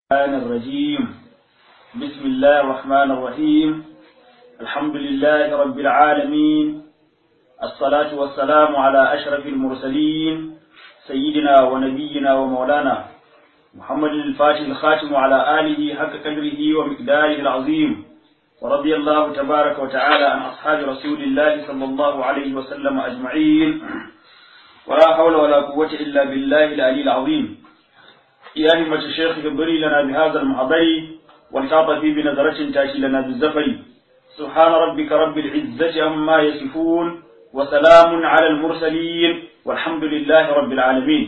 الرحمن الرجيم بسم الله الرحمن الرحيم الحمد لله رب العالمين الصلاة والسلام على أشرف المرسلين سيدنا ونبينا ومولانا محمد الفاتح الخاتم على آله حق قدره ومقداره العظيم ورضي الله تبارك وتعالى عن أصحاب رسول الله صلى الله عليه وسلم أجمعين ولا حول ولا قوة إلا بالله العلي العظيم يا همة الشيخ اغبري لنا بهذا المحضر والتعطفي بنظرة تأتي لنا بالزفر سبحان ربك رب العزة عما يصفون وسلام على المرسلين والحمد لله رب العالمين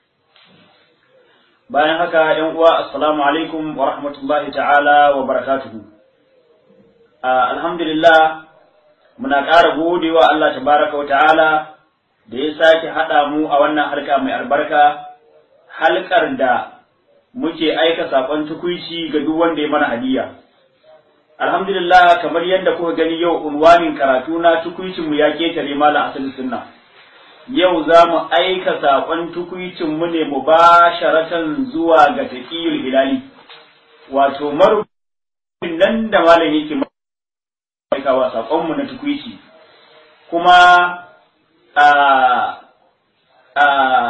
bayan haka ‘yan uwa assalamu alaikum wa rahmatullahi ta'ala wa barakatuhu alhamdulillah muna ƙara godewa Allah tabaraka wa ta'ala da ya sake haɗa mu a wannan harka mai albarka halkar da muke aika saƙon tukuici ga duk wanda ya mana hadiya. Alhamdulillah kamar yadda kuka gani yau unwanin karatu na tukuicin mu ya ketare mala asali sunna. Yau za mu aika saƙon tukuicin mu ne mu ba sharatan zuwa ga taƙiyul hilali. Wato marubin nan da malam yake aikawa saƙon mu na tukuici. Kuma a a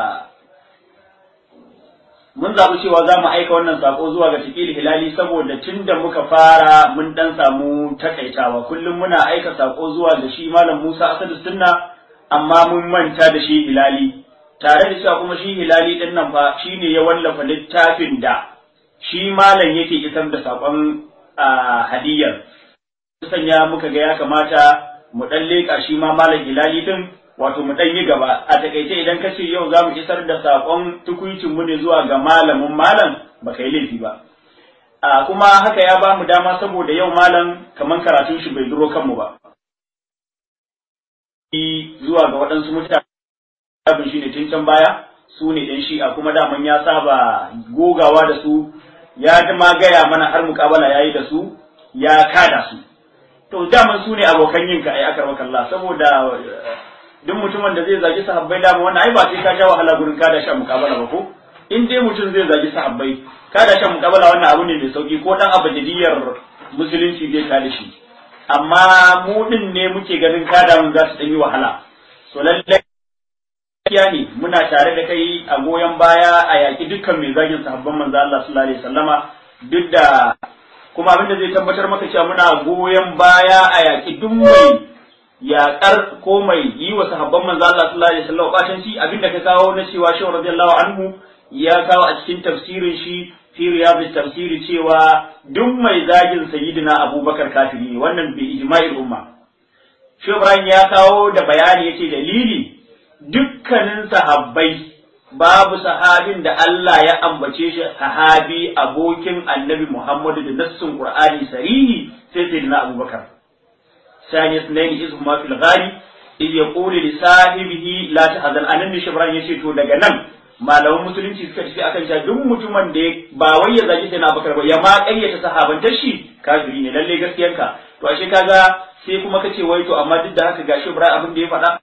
mun zaɓi cewa za mu aika wannan sako zuwa ga taƙil hilali saboda tun da muka fara mun ɗan samu takaitawa kullum muna aika sako zuwa ga shi malam Musa Asadu Sunna amma mun manta da shi hilali tare da cewa kuma shi hilali ɗin nan fa shi ne ya wallafa littafin da shi malam yake isar da sakon hadiyar sanya muka ga ya kamata mu ɗan leƙa shi ma malam hilali ɗin wato mu ɗan yi gaba a takaice idan ka ce yau za mu isar da saƙon tukuncin mu ne zuwa ga malamin malam ba ka yi laifi ba a kuma haka ya ba mu dama saboda yau malam kamar karatun shi bai duro kanmu ba zuwa ga waɗansu mutane abin shi ne tun can baya su ne ɗan shi'a kuma daman ya saba gogawa da su ya ma gaya mana har muƙabala ya yi da su ya kada su to daman su ne abokan yinka ai aka kalla saboda duk mutumin da zai zagi sahabbai dama wannan ai ba sai ka sha wahala gurin kada shan mukabala ba ko in dai mutum zai zagi sahabbai kada shan mukabala wannan abu ne mai sauki ko dan abadiyar musulunci zai kada shi amma mu din ne muke ganin kada mun za su yi wahala so lallai gaskiya ne muna tare da kai a goyon baya a yaki dukkan mai zagin sahabban manzo Allah sallallahu alaihi wasallama duk da kuma abin da zai tabbatar maka cewa muna goyon baya a yaki duk mai yaƙar ko mai yi wa sahabban manzo Allah sallallahu alaihi wasallam batanci abinda ka kawo na cewa shi radiyallahu anhu ya kawo a cikin tafsirin shi fi riyadus tafsiri cewa duk mai zagin sayyidina Abubakar kafiri ne wannan bi ijma'il umma shi Ibrahim ya kawo da bayani yace dalili dukkanin sahabbai babu sahabin da Allah ya ambace shi sahabi abokin Annabi Muhammadu da nassun Qur'ani sarihi sai sayyidina Abubakar ثاني اثنين إذ هما في الغار إذ يقول لصاحبه لا تحزن أنا ne shibran yace to daga nan malaman musulunci suka tafi akan cewa duk mutumin da ba wai ya zagi sai na bakar ba ya ma ƙaryata sahabantar shi kafiri ne lalle gaskiyanka to ashe kaga sai kuma kace wai to amma duk da haka ga shibran abin da ya faɗa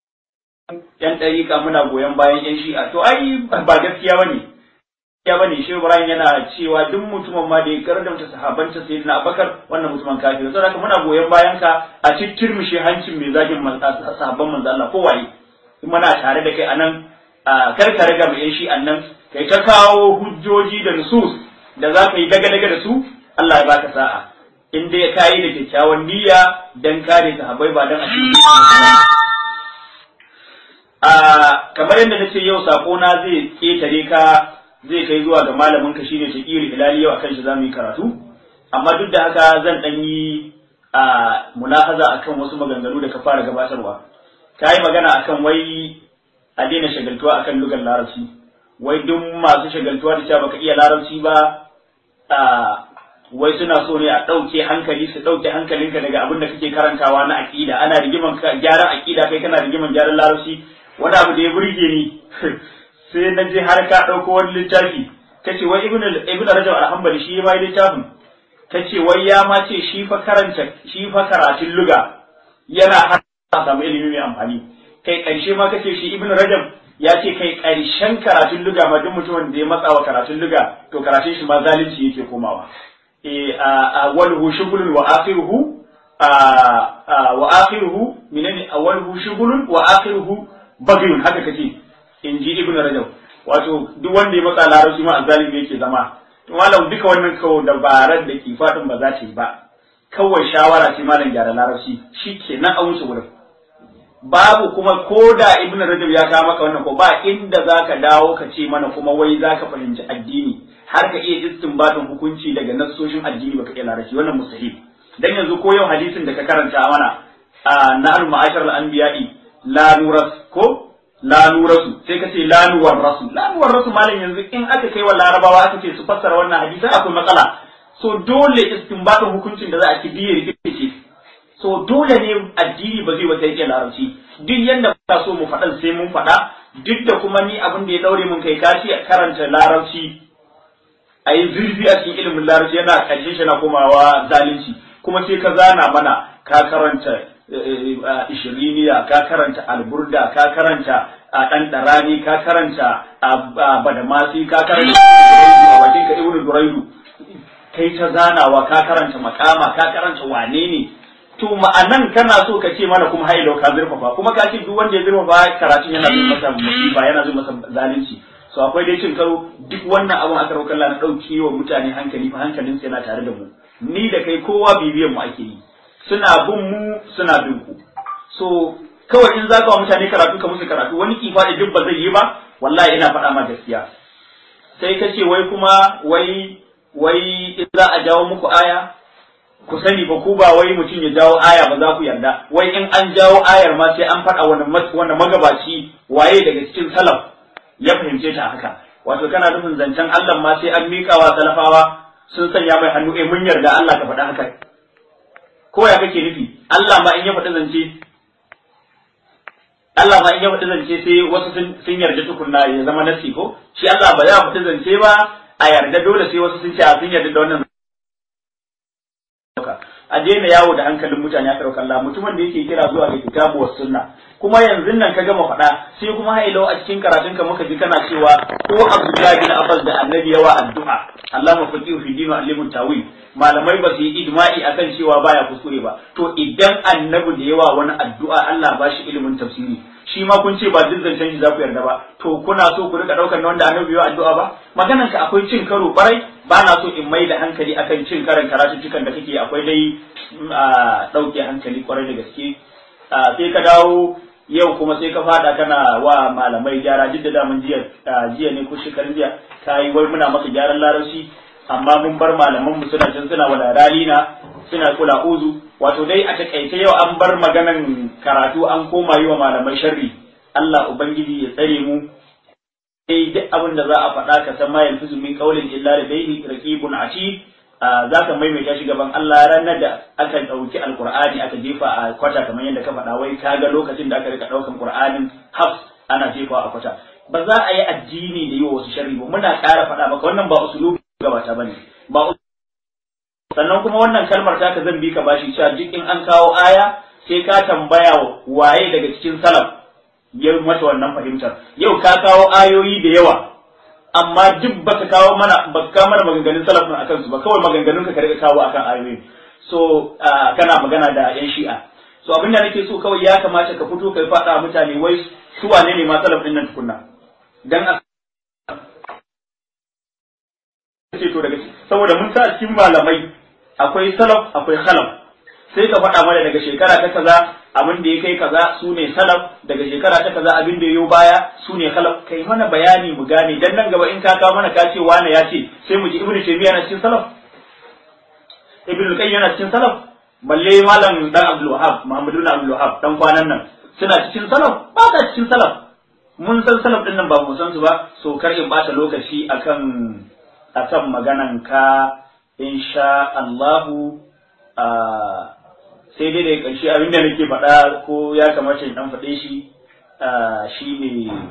yan ɗariƙa muna goyon bayan yan shi'a to ai ba gaskiya bane ya bane shi Ibrahim yana cewa duk mutumin ma da ya kardamta sahabanta sai na Abubakar wannan mutumin kafiri saboda haka muna goyon bayan ka a cikin mishi hancin mai zagin sahabban manzo Allah ko waye in muna tare da kai anan kar ka riga mai shi annan kai ta kawo hujjoji da nusus da za ka yi daga daga da su Allah ya baka sa'a in dai ka yi da kyakkyawan niyya dan kare sahabbai ba dan a a kamar yadda nace yau sako na zai ketare ka zai kai zuwa ga malamin ka shine Shaqiri Hilali yau akan shi zamu yi karatu amma duk da haka zan dan yi a munahaza akan wasu maganganu da ka fara gabatarwa ka yi magana akan wai a daina shagaltuwa akan lugar larabci wai duk masu shagaltuwa da cewa baka iya larabci ba a wai suna so ne a ɗauke hankali su ɗauke hankalinka daga abin da kake karantawa na aƙida ana rigiman gyaran aƙida kai kana rigiman gyaran larabci wani abu da ya burge ni sai na je har ka ɗauko wani littafi ka ce wai ibn ibn rajab al-hanbali shi ma littafin ka ce wai ya ma ce shi fa karanta shi fa karatun luga yana har a samu ilimi mai amfani kai ƙarshe ma ka ce shi ibn rajab ya ce kai ƙarshen karatun luga ma duk mutumin da ya matsa wa karatun luga to karatun shi ma zalunci yake komawa eh awwaluhu shughlun wa akhiruhu wa akhiruhu minani awwaluhu shughlun wa akhiruhu bagyun haka kace inji ibnu rajab wato duk wanda ya matsa larabci ma azzalimi yake zama to malam duka wannan kawo dabarar da ke fadin ba za ta yi ba kawai shawara ce malam gyara larabci shikenan a wuce wurin babu kuma ko da ibn rajab ya kawo maka wannan ko ba inda zaka dawo ka ce mana kuma wai zaka fahimci addini har ka iya istinbatin hukunci daga nassoshin addini baka iya larabci wannan mustahil dan yanzu ko yau hadisin da ka karanta mana na al-ma'ashar al-anbiya'i la nuras ko la nurasu sai ka ce la nuwar rasu la nuwar rasu malam yanzu in aka kai wa larabawa aka ce su fassara wannan hadisi akwai matsala so dole istinbatin hukuncin da za a ci biye rikice so dole ne addini ba zai wata yake larabci duk yanda ba so mu faɗan sai mun faɗa duk da kuma ni abin da ya daure mun kai kashi a karanta larabci a yi zurfi a cikin ilimin larabci yana ƙarshen shi na komawa zalunci kuma sai ka zana mana ka karanta ishiriniya ka karanta alburda ka karanta a ɗan ɗarani ka karanta a badamasi ka karanta a bakin ka ibnu duraidu kai ta zanawa ka karanta makama ka karanta wane ne to ma'anan kana so ka ce mana kuma hailo ka zurfafa kuma ka ce duk wanda ya zurfafa karatun yana zuwa masa musiba yana zuwa masa zalunci so akwai dai cin karo duk wannan abun aka rauka Allah na dauke wa mutane hankali fa hankalin yana tare da mu ni da kai kowa bibiyan mu ake yi suna bin mu suna bin ku so kawai in zaka wa mutane karatu ka musu karatu wani kifa da duk ba zai yi ba wallahi ina faɗa ma gaskiya sai ka ce wai kuma wai wai in za a jawo muku aya ku sani ba ku ba wai mutum ya jawo aya ba za ku yarda wai in an jawo ayar ma sai an faɗa wani magabaci waye daga cikin salaf ya fahimce ta haka wato kana nufin zancen Allah ma sai an miƙa wa salafawa sun sanya mai hannu eh mun yarda Allah ka faɗa haka ko ya kake nufi Allah ma in ya faɗi zance Allah ma in ya faɗi zance sai wasu sun yarda tukunna ya zama nasi ko shi Allah ba ya faɗi zance ba a yarda dole sai wasu sun ce a sun yarda da wannan a daina yawo da hankalin mutane aka ɗauka Allah mutumin da yake kira zuwa ga kitabu was sunna kuma yanzu nan ka gama faɗa sai kuma hailau a cikin karatun ka muka ji kana cewa ko Abdullahi bin Abbas da Annabi yawa addu'a Allah mafaqihu fi dinu alimun tawil malamai ba su yi ijma'i akan cewa baya kuskure ba to idan Annabi da yawa wani addu'a Allah ba shi ilimin tafsiri shi ma kun ce ba duk zancen shi za ku yarda ba to kuna so ku rika daukar na wanda Annabi yawa addu'a ba maganan ka akwai cin karo kwarai ba na so in mai da hankali akan cin karan karatuttukan da kake akwai dai ɗauke hankali kwarai da gaske sai ka dawo yau kuma sai ka fada kana wa malamai gyara duk da damun jiya jiya ne ko shekarun jiya ka yi wai muna maka gyaran larabci amma mun bar malaman mu suna can suna wala ralina suna kula uzu wato dai a takaice yau an bar maganan karatu an koma yi wa malamai sharri Allah ubangiji ya tsare mu sai duk abin da za a faɗa ka san ma yanzu min qaulin illa ladayhi raqibun atid za ka maimaita shi gaban Allah ranar da aka ɗauki alkur'ani aka jefa a kwata kamar yadda ka faɗa wai ka ga lokacin da aka rika ɗaukan qur'anin hafs ana jefa a kwata ba za a yi addini da yi wa wasu sharri ba muna ƙara faɗa maka wannan ba usulubi gabata bane ba sannan kuma wannan kalmar ta ka zan bi ka bashi cewa duk in an kawo aya sai ka tambaya waye daga cikin salaf ya mata wannan fahimtar yau ka kawo ayoyi da yawa amma duk ba ka kawo mana ba ka mana maganganun salaf a kansu ba kawai maganganun ka rika kawo akan ayoyi so kana magana da yan shi'a so abin da nake so kawai ya kamata ka fito ka faɗa mutane wai su wane ne ma salaf din nan tukunna dan ce to daga saboda mun sa cikin malamai akwai salaf akwai khalaf sai ka faɗa mana daga shekara ta kaza abin da ya kai kaza su ne salaf daga shekara ta kaza abin da ya yi baya su ne khalaf kai mana bayani mu gane dan nan gaba in ka kawo mana ka ce wane ya ce sai mu ji ibnu taymiya na cikin salaf ibnu qayyim yana cikin salaf balle malam dan abdul wahab muhammadu bin abdul wahab dan kwanan nan suna cikin salaf ba ta cikin salaf mun san salaf din nan ba mu san su ba so kar in bata lokaci akan akan maganan ka insha Allahu sai dai da ƙarshe abin da nake faɗa ko ya kamata in ɗan faɗe shi shi ne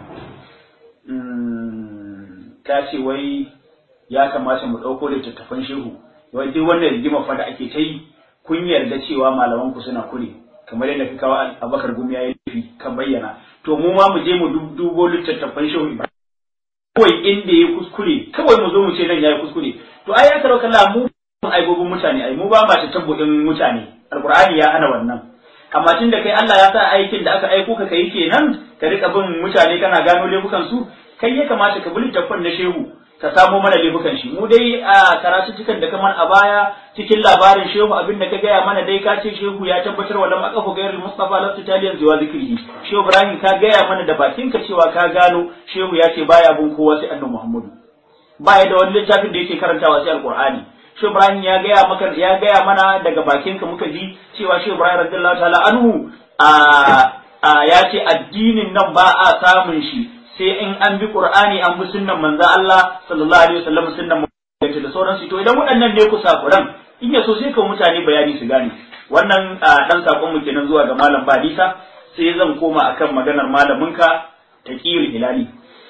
ka ce wai ya kamata mu ɗauko littattafan shehu wai duk wannan rigima fa da ake ta yi kun yarda cewa malaman ku suna kure kamar yadda ka kawo abakar gumi ya yi kan bayyana to mu ma mu je mu dubo littattafan shehu ibrahim kawai inda ya kuskure kawai mu zo mu ce nan ya yi kuskure to ai ya karau kalla mu aibobin mutane ai mu ba ma ta tabbudin mutane alqur'ani ya hana wannan amma tun da kai Allah ya sa aikin da aka aiko ka kai kenan ka rika bin mutane kana gano laifukan su kai ya kamata ka bi littattafan na shehu ka samo mana laifukan shi mu dai a karatuttukan da kamar a baya cikin labarin shehu abin da ka gaya mana dai ka ce shehu ya tabbatar wa lam aqafu gairul mustafa lasu taliyan zuwa zikrihi shehu ibrahim ka gaya mana da bakin ka cewa ka gano shehu ya ce baya bin kowa sai annabi muhammadu baya da wani littafin da yake karantawa sai alqur'ani shehu ibrahim ya gaya maka ya gaya mana daga bakin ka muka ji cewa shehu ibrahim radiyallahu ta'ala anhu a ya ce addinin nan ba a samun shi sai in an bi Qur'ani an bi sunnan manzo Allah sallallahu alaihi wasallam sunnan manzo da sauransu to idan waɗannan ne ku sakuran in ya so sai ka mutane bayani su gane wannan dan sakon mu kenan zuwa ga malam Badisa sai zan koma akan maganar malaminka Taqiyul Hilali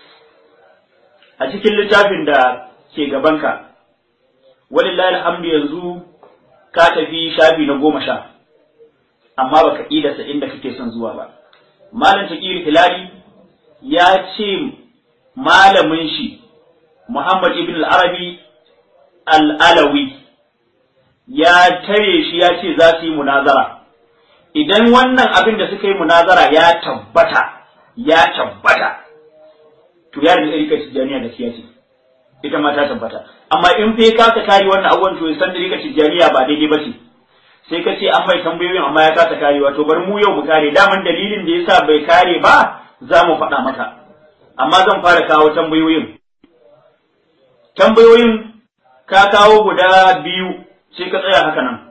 a cikin littafin da ke gabanka walillahi alhamdu yanzu ka tafi shafi na goma sha amma baka idasa inda kake son zuwa ba malam Taqiyul Hilali ya ce malamin shi Muhammad ibn al-Arabi al-Alawi ya tare shi ya ce za su yi munazara idan wannan abin da suka yi munazara ya tabbata ya tabbata to ya da rika tijjaniya da siyasi ita ma ta tabbata amma in fa ka kare wannan abubuwan to san da rika tijjaniya ba daidai ba ce sai ka ce an bai tambayoyin amma ya kasa karewa to bari mu yau mu kare daman dalilin da yasa bai kare ba za mu faɗa maka amma zan fara kawo tambayoyin tambayoyin ka kawo guda biyu sai ka tsaya haka nan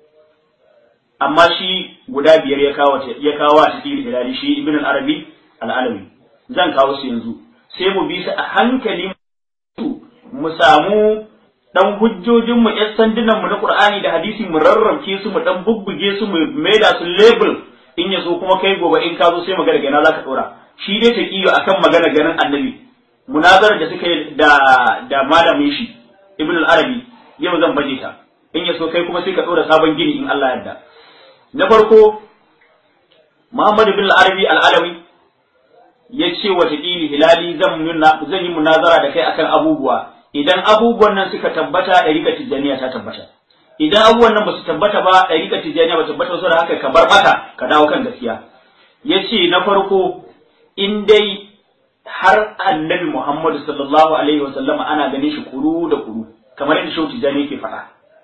amma shi guda biyar ya kawo ya kawo a cikin hilali shi ibn al-arabi al-alawi zan kawo su yanzu sai mu bi su a hankali mu samu dan hujjojin mu yan sandunan mu na qur'ani da hadisi mu rarrabke su mu dan bubbuge su mu maida su label in ya so kuma kai gobe in ka zo sai magana gana zaka dora shi dai ta kiyo akan magana ganin annabi munazarar da suka yi da da malamin shi ibn al-arabi yau zan baje ta in ya so kai kuma sai ka dora sabon gini in Allah yarda na farko Muhammad ibn al-arabi al-alawi ya ce wa taqili hilali zan zan yi munazara da kai akan abubuwa idan abubuwan nan suka tabbata ɗariƙar tijjaniya ta tabbata idan abubuwan nan ba su tabbata ba ɗariƙar tijjaniya ba tabbata ba saboda haka ka bar mata ka dawo kan gaskiya ya ce na farko in dai har annabi Muhammadu sallallahu alaihi wa sallama ana ganin shi kuru da kuru kamar yadda shehu tijjani yake faɗa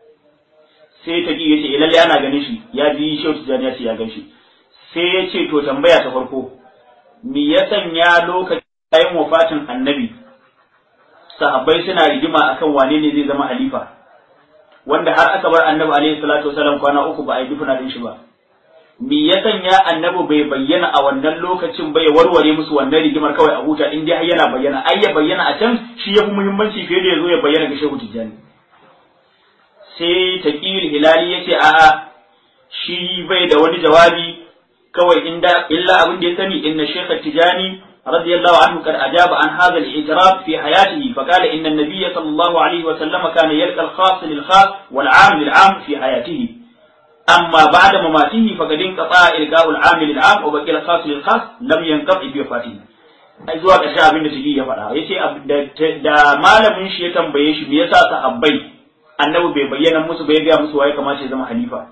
sai ta ya ce lalle ana ganin shi ya ji shehu tijjani ya ce ya gan shi sai ya ce to tambaya ta farko me ya sanya lokacin wafatin annabi sahabbai suna rigima akan wane ne zai zama halifa wanda har aka bar annabi alaihi salatu wasalam kwana uku ba a yi dufuna din shi ba me ya sanya annabi bai bayyana a wannan lokacin ba ya warware musu wannan rigimar kawai a huta in dai yana bayyana ai ya bayyana a can shi yafi muhimmanci fiye da ya zo ya bayyana ga shehu tijjani sai taqiyul hilali yace a'a shi bai da wani jawabi kawai inda illa abin da ya sani inna shaykh tijani رضي الله عنه قد أجاب عن هذا الاعتراف في حياته فقال إن النبي صلى الله عليه وسلم كان يلقى الخاص للخاص والعام للعام في حياته أما بعد مماته فقد انقطع إلقاء العام للعام وبقي الخاص للخاص لم ينقطع في وفاته zuwa ƙarshe abin da take ya faɗa ya ce da malamin shi ya tambaye shi me yasa sahabbai annabi bai bayyana musu bai gaya musu waye kamata ya zama halifa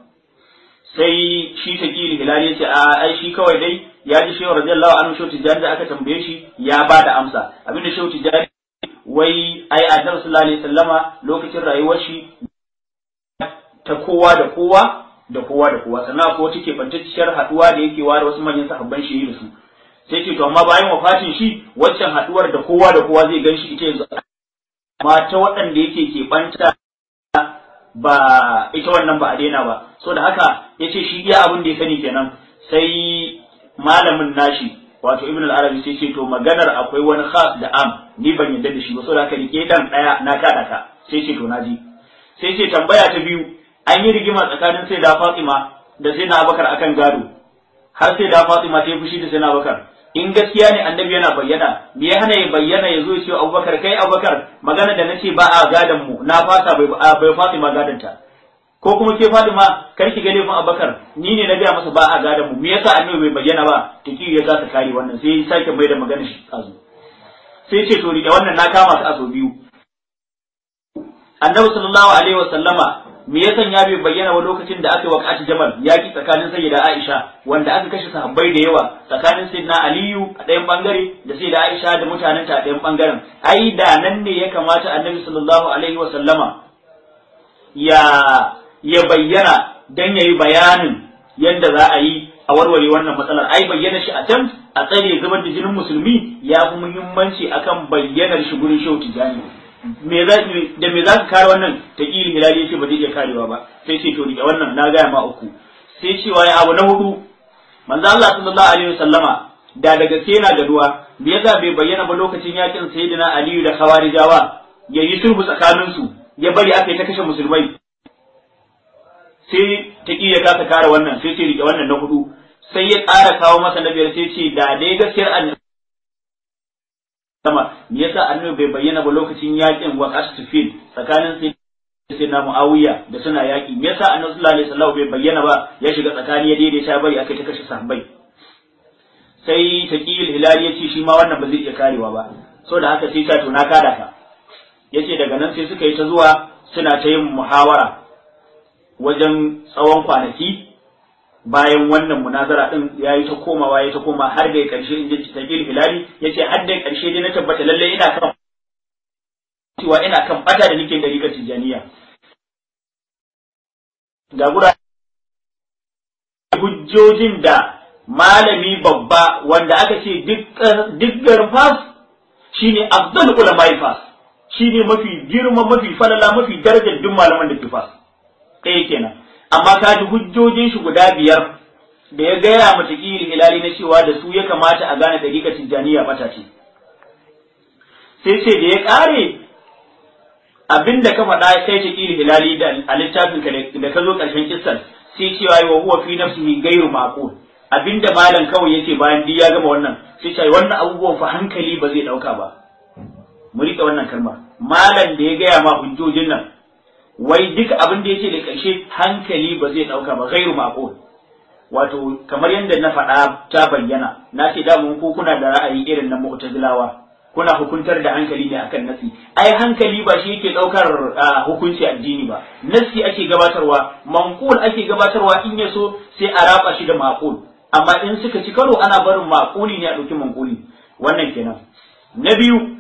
sai shi taqili hilali ya ce a ai shi kawai dai ya ji shehu radiyallahu anhu shehu tijjani da aka tambaye shi ya ba da amsa abinda shehu tijjani wai ai annabi sallallahu alaihi wasallama lokacin rayuwar shi ta kowa da kowa da kowa da kowa sannan ko take bantacciyar haduwa da yake ware wasu manyan sahabban shi da su sai ce to amma bayan wafatin shi waccan haduwar da kowa da kowa zai gan shi ita yanzu amma ta waɗanda yake ke banta ba ita wannan ba a daina ba so da haka yace shi iya abin da ya sani kenan sai malamin nashi wato ibn al-arabi sai ce to maganar akwai wani khas da am ni ban yadda da shi ba saboda haka rike dan daya na kada ka sai ce to naji sai ce tambaya ta biyu an yi rigima tsakanin sai da Fatima da sai na Abubakar akan gado har sai da Fatima ta yi fushi da sai na Abubakar in gaskiya ne annabi yana bayyana me ya hana ya bayyana ya zo ya ce Abubakar kai Abubakar magana da nace ba a gadan mu na fasa bai bai Fatima gadanta ko kuma ke Fatima kar ki ga laifin Abubakar ni ne na gaya masa ba a gadan mu me yasa annabi bai bayyana ba taki ya kasa kare wannan sai ya sake mai da magana shi azu sai ce to rike wannan na kama su aso biyu annabi sallallahu alaihi wa sallama me ya sanya bai bayyana wa lokacin da aka yi waqati jamal yaki tsakanin sayyida Aisha wanda aka kashe sahabbai da yawa tsakanin sayyidina Aliyu a ɗayan bangare da sayyida Aisha da mutanen ta a ɗayan bangaren ai da nan ne ya kamata annabi sallallahu alaihi wa sallama ya ya bayyana dan yayi bayanin yadda za a yi a warware wannan matsalar ai bayyana shi a can a tsare zubar da jinin musulmi ya fi muhimmanci akan bayyanar shi gurin shehu tijani me za da me za ka kare wannan ta ƙili hilali yace ba zai iya karewa ba sai ce to rike wannan na gaya ma uku sai cewa ya abu na hudu manzo Allah sallallahu alaihi wasallama da daga sai yana gaduwa me yasa bai bayyana ba lokacin yakin sayyidina Aliyu da Khawarijawa yayi sulhu tsakanin su ya bari aka yi ta kashe musulmai sai ta ya kasa kare wannan sai ce rike wannan na hudu sai ya ƙara kawo masa na biyar sai ce da dai gaskiyar annabi sama me yasa annabi bai bayyana ba lokacin yakin waqas tufil tsakanin sai sai na muawiya da suna yaki me yasa annabi sallallahu alaihi wasallam bai bayyana ba ya shiga tsakani ya daidaita bari akai ta kashe sahabbai sai taqiyul hilal ya ce shi ma wannan ba zai iya karewa ba so da haka sai ta to na kada ka yace daga nan sai suka yi ta zuwa suna ta yin muhawara wajen tsawon kwanaki bayan wannan munazara din ya yi ta komawa ya ta koma har da karshe in ji taqil hilali yace har da karshe dai na tabbata lalle ina kan cewa ina kan bata da nake dariƙar tijaniya ga gura hujjojin da malami babba wanda aka ce duk garin fas shine afdal ulama fas shine mafi girma mafi falala mafi darajar duk malaman da ke fas ɗaya kenan amma ka ji hujjojin shi guda biyar da ya gaya mata ƙiri hilali na cewa da su ya kamata a gane ɗariƙa tijjaniya bata ce sai ce da ya ƙare abin da ka faɗa kai ta ƙiri hilali da a littafin ka da ka zo ƙarshen kissan sai cewa wa huwa fi nafsihi gairu maqul abinda malam kawai yake bayan duk ya gama wannan sai ce wannan abubuwan fa hankali ba zai ɗauka ba mu riƙe wannan kalma malam da ya gaya ma hujjojin nan wai duk abin da yake da ƙarshe hankali ba zai ɗauka ba gairu maqul wato kamar yadda na faɗa ta bayyana na ce da mun ko kuna da ra'ayi irin na mu'tazilawa kuna hukuntar da hankali ne akan nasi ai hankali ba shi yake ɗaukar hukunci addini ba nasi ake gabatarwa manqul ake gabatarwa in ya so sai a raba shi da maqul amma in suka ci karo ana barin maquli ne a ɗauki manquli wannan kenan na biyu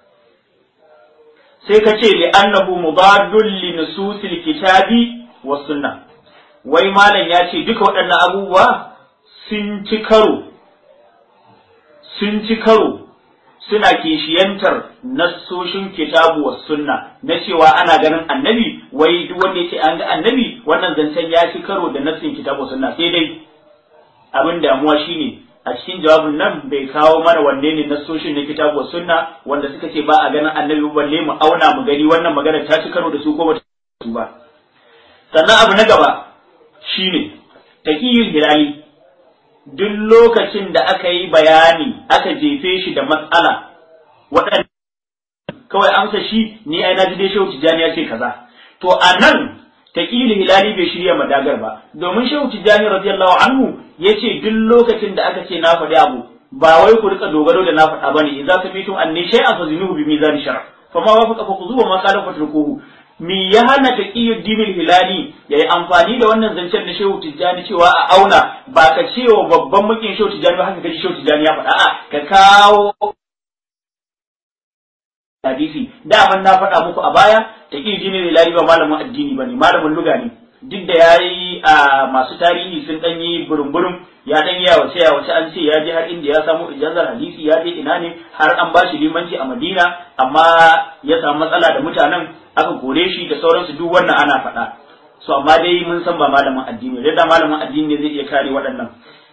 sai ka ce li annahu mudadun li nususil kitabi was sunnah wai malam ya ce duka waɗannan abubuwa sun ci karo sun ci karo suna kishiyantar nassoshin kitabu was sunna na cewa ana ganin annabi wai duk wanda yake an ga annabi wannan zancen ya ci karo da nassin kitabu sunna sai dai abin damuwa shine a cikin jawabin nan bai kawo mana wanne ne nassoshin na kitabu was sunna wanda suka ce ba a ganin annabi balle mu auna mu gani wannan magana ta ci karo da su ko ba ta su ba sannan abu na gaba shine taqiyul hilali duk lokacin da aka yi bayani aka jefe shi da matsala waɗanda kawai amsa shi ni ai na ji dai shehu tijjani ya ce kaza to a nan taqiyul hilali bai shirya madagar ba domin shehu tijjani radiyallahu anhu yace duk lokacin da aka ce na faɗi abu ba wai ku rika dogaro da na faɗa bane idza samitum anni shay'an fazinuhu bi mizan shar'a fama wafaqa fa khuzuhu ma qala fatrukuhu mi ya hana taqiyyu dinil hilali yayi amfani da wannan zancen da Shehu Tijjani cewa a auna ba ka cewa babban mukin Shehu Tijjani ba haka kaji Shehu Tijjani ya faɗa a ka kawo hadisi daman na faɗa muku a baya taqiyyu dinil hilali ba malamin addini bane malamin luga ne duk da yayi a masu tarihi sun dan yi burum-burum ya dan yi wace ya wace an ce ya je har inda ya samu ijazar hadisi ya je ina ne har an bashi limanci a Madina amma ya samu matsala da mutanen aka kore shi da sauransu duk wannan ana faɗa so amma dai mun san ba malamin addini da da malamin addini ne zai iya kare waɗannan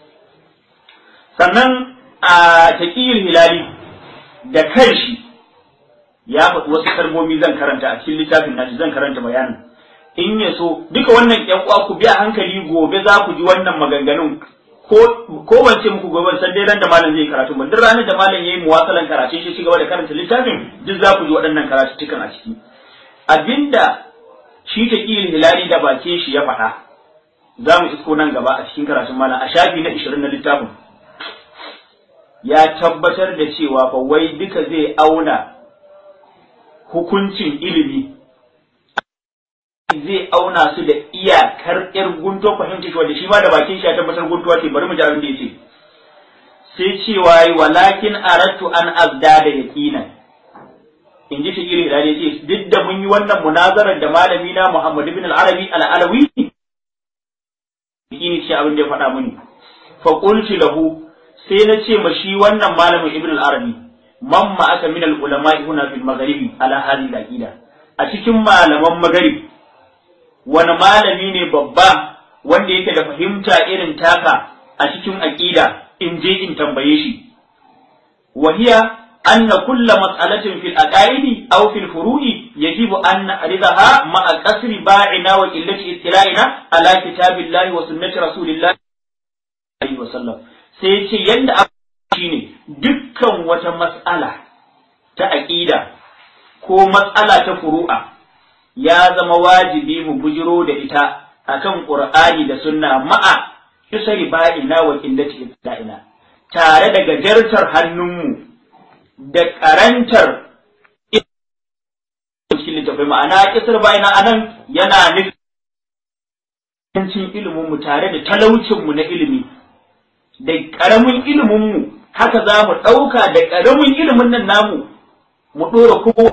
sannan a taqiyul hilali da kanshi ya faɗi wasu kalmomi zan karanta a cikin littafin nashi zan karanta bayanin in ya so duka wannan ƴan uwa ku biya hankali gobe za ku ji wannan maganganun ko ko ban ce muku gobe san dai ran da malam zai karatu ba duk ranar da malam yayi muwasalan karatu shi ci gaba da karanta littafin duk za ku ji waɗannan karatuttukan a ciki abinda shi ta hilali da bakin shi ya faɗa za mu isko nan gaba a cikin karatun malam a shafi na 20 na littafin ya tabbatar da cewa fa wai duka zai auna hukuncin ilimi zai auna su da iyakar yar guntuwa fahimta wanda shi ma da bakin shi ya tabbatar guntuwa ce bari mu ji abin da yace sai cewa walakin aratu an azda da yaqinan in ji fikiri da yace duk da mun yi wannan munazarar da malami na Muhammad ibn al-Arabi al-Alawi yaqini ce abin da ya faɗa mini fa qultu lahu sai na ce ma shi wannan malamin ibn al-Arabi man ma aka min al-ulama huna fil magharibi ala hadhihi al-aqida a cikin malaman magharib wani malami ne babba wanda yake da fahimta irin taka a cikin aqida in je in tambaye shi wahiya anna kulla mas'alatin fil aqaidi aw fil furu'i yajibu an na'ridaha ma'a qasri ba'ina wa qillati ittila'ina ala kitabillahi wa sunnati rasulillahi alaihi wa sallam sai yace yanda shine dukkan wata mas'ala ta aqida ko mas'ala ta furu'a ya zama wajibi mu bujiro da ita akan Qur'ani da Sunna ma'a kisari ba'ina wa qillati ibta'ina tare da gajartar hannunmu da karantar cikin littafai ma'ana kisar ba'ina anan yana nufin ilimin mu tare da talaucin mu na ilimi da karamin ilimin mu haka za mu ɗauka da karamin ilimin nan namu mu ɗora kowa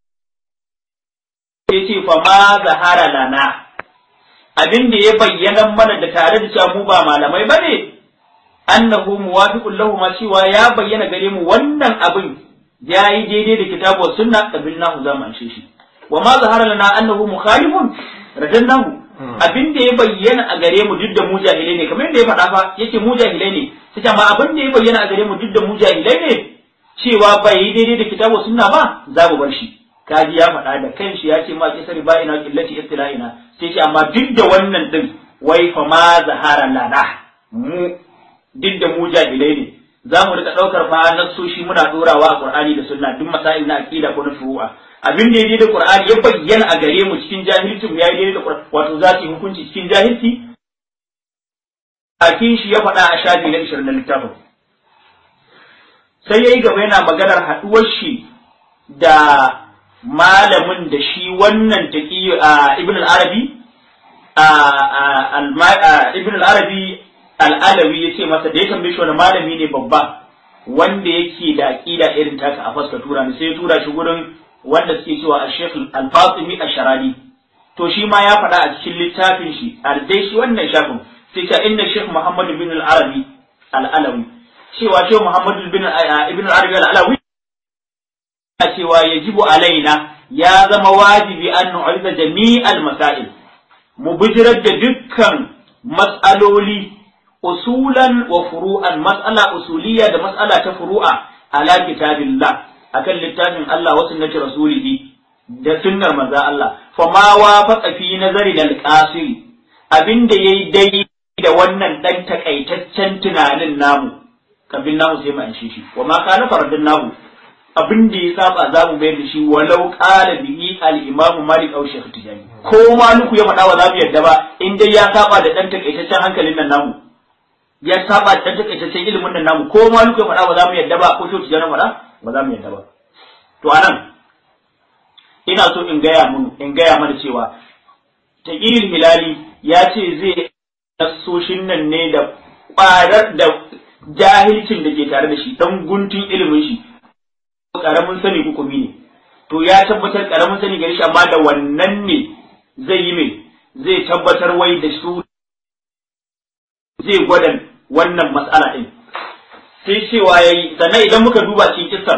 ya ce fa ma zahara lana abin da ya bayyana mana da tare da cewa mu ba malamai bane annahu muwafiqun lahu ma cewa ya bayyana gare mu wannan abin yayi daidai da kitabu wa sunna qabilnahu za mu anshe shi wa ma zahara lana annahu mukhalifun radannahu abin da ya bayyana a gare mu duk da mu jahilai ne kamar yadda ya faɗa fa yace mu jahilai ne sai ma abin da ya bayyana a gare mu duk da mu jahilai ne cewa bai yi daidai da kitabu wa sunna ba za mu bar shi kaji ya faɗa da kanshi ya ce ma kisari ba ina killaci istila'ina sai ce amma duk da wannan din wai fa ma zahara lana mu duk da mu jahilai ne za mu rika ɗaukar fa nassoshi muna ɗorawa a Qur'ani da Sunna duk masail na aqida ko na furu'a abin da yayi da Qur'ani ya bayyana a gare mu cikin jahilci mu yayi da Qur'ani wato za su yi hukunci cikin jahilci akin shi ya faɗa a shafi na 20 na littafin sai yayi gaba yana maganar haɗuwar shi da malamin da shi wannan taqi ibn al-arabi ibn al-arabi al-alawi yace masa da ya tambaye shi wani malami ne babba wanda yake da aqida irin taka a faska tura ne sai ya tura shi gurin wanda suke cewa al-sheikh al-fatimi ash-sharani to shi ma ya faɗa a cikin littafin shi dai shi wannan shafin sai ta inna sheikh muhammad bin al-arabi al-alawi cewa sheikh muhammad bin ibn al-arabi al-alawi cewa yajibu alaina ya zama wajibi an nu'arida jami'al masail mu bijirar da dukkan mas'aloli usulan wa furu'an mas'ala usuliya da mas'ala ta furu'a ala kitabillah akan littafin Allah wa sunnati rasulihi da sunnar manzo Allah fa ma wafaqa fi nazari dal qasiri abinda yayi dai da wannan dan takaitaccen tunanin namu kabin namu sai mu an shi wa ma kana fardin namu abin da ya saba za mu bayar da shi walau qala bihi al-imamu malik aw shaykh tijani ko maliku ya faɗa wa za mu yadda ba in dai ya saba da dan takaitaccen hankalin nan namu ya saba da dan takaitaccen ilimin nan namu ko maliku ya faɗa ba za mu yadda ba ko shaykh tijani faɗa ba za mu yadda ba to anan ina so in gaya mun in gaya mana cewa taqiyul hilali ya ce zai nasoshin nan ne da ƙwarar da jahilcin da ke tare da shi dan guntun ilimin shi karamin sani hukumi ne to ya tabbatar karamin sani gari shi amma da wannan ne zai yi mai zai tabbatar wai da su zai gwada wannan matsala din sai cewa yayi sannan idan muka duba cikin kisan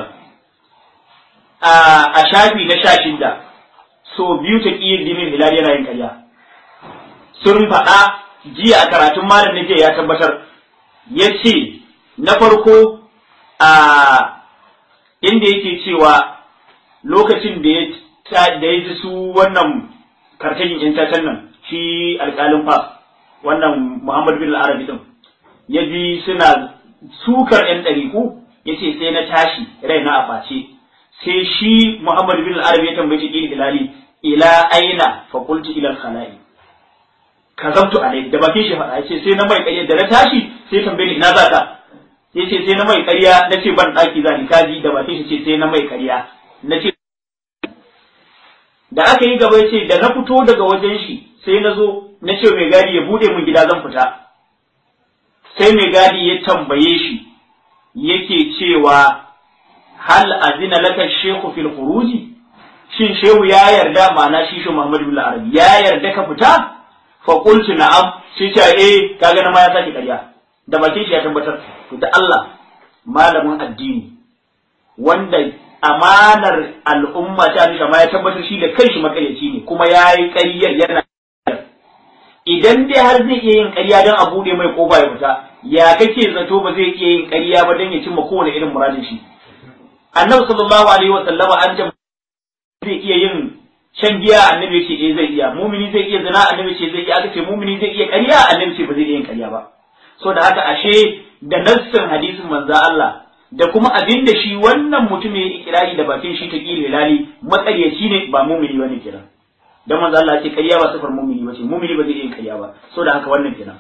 a shafi na sha shida so biyu ta ƙiyar dinin hilal yana yin karya sun faɗa jiya a karatun malam na jiya ya tabbatar ya ce na farko a inda yake cewa lokacin da ya da ya ji su wannan karkashin yan tatan nan shi alƙalin fas wannan Muhammad bin Arabi din ya ji suna sukar yan ɗariku ya ce sai na tashi rai na a ɓace sai shi Muhammad bin Arabi ya tambaye shi ƙiri hilali ila aina fa qultu ila al-khala'i kazabtu alai da bakin shi faɗa yace sai na mai ƙarya da na tashi sai tambaye ni ina za ka yace sai na mai ƙarya nace ban daki za ni kaji da bakin shi ce sai na mai ƙarya nace da aka yi gaba yace da na fito daga wajen shi sai na zo na ce mai gadi ya bude min gida zan fita sai mai gadi ya tambaye shi yake cewa hal azina laka shekhu fil khuruji shin shehu ya yarda ma'ana shi shi Muhammad bin Arabi ya yarda ka fita fa qultu na'am shi ce eh kaga na ma ya saki ƙarya da bakin shi ya tabbatar to da Allah malamin addini wanda amanar al'umma ta nisha ma ya tabbatar shi da kanshi makaryaci ne kuma yayi ƙaryar yana idan dai har zai iya yin ƙarya don a buɗe mai ƙofa ya fita ya kake zato ba zai iya yin ƙarya ba don ya cimma kowane irin muradin shi annabi sallallahu alaihi wa sallama an jama zai iya yin shan giya annabi ce eh zai iya mumini zai iya zina annabi ce zai iya aka ce mumini zai iya ƙarya annabi ce ba zai iya yin ƙarya ba so da haka ashe da nassin hadisin manzo Allah da kuma abin da shi wannan mutum ya ikirari da bakin shi ta kila hilali matsaryaci ne ba mumini bane kenan dan manzo Allah ce ƙarya ba sifar mumini bace mumini ba zai iya yin ƙarya ba so da haka wannan kenan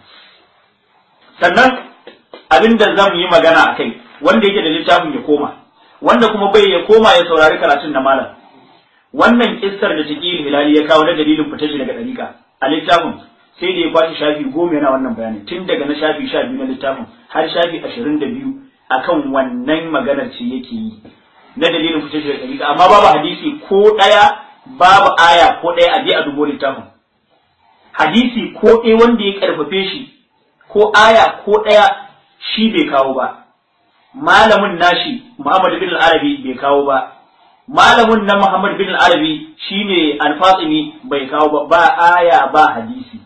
sannan abin da zamu yi magana akai wanda yake da littafin ya koma wanda kuma bai ya koma ya saurari karatun na malam wannan kissar da Taqil Hilali ya kawo na dalilin fitar shi daga dariƙa a littafin sai da ya kwashi shafi goma yana wannan bayanin tun daga na shafi sha biyu na littafin har shafi ashirin da biyu akan wannan maganar ce yake yi na dalilin fitar shi daga dariƙa amma babu hadisi ko ɗaya babu aya ko ɗaya a je a dubo littafin hadisi ko ɗaya wanda ya karfafe shi ko aya ko ɗaya shi bai kawo ba malamin nashi Muhammad bin al-Arabi bai kawo ba malamin na Muhammad bin al-Arabi shine al-Fatimi bai kawo ba ba aya ba hadisi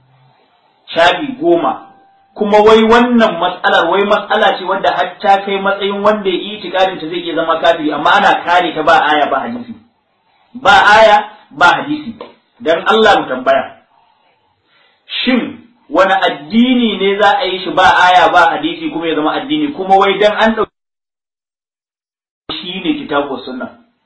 shafi goma kuma wai wannan matsalar wai matsala ce wanda har ta kai matsayin wanda ya yi itikadin ta zai iya zama kafiri amma ana kare ta ba aya ba hadisi ba aya ba hadisi dan Allah mu tambaya shin wani addini ne za a yi shi ba aya ba hadisi kuma ya zama addini kuma wai dan an ɗauki shi ne kitabu sunna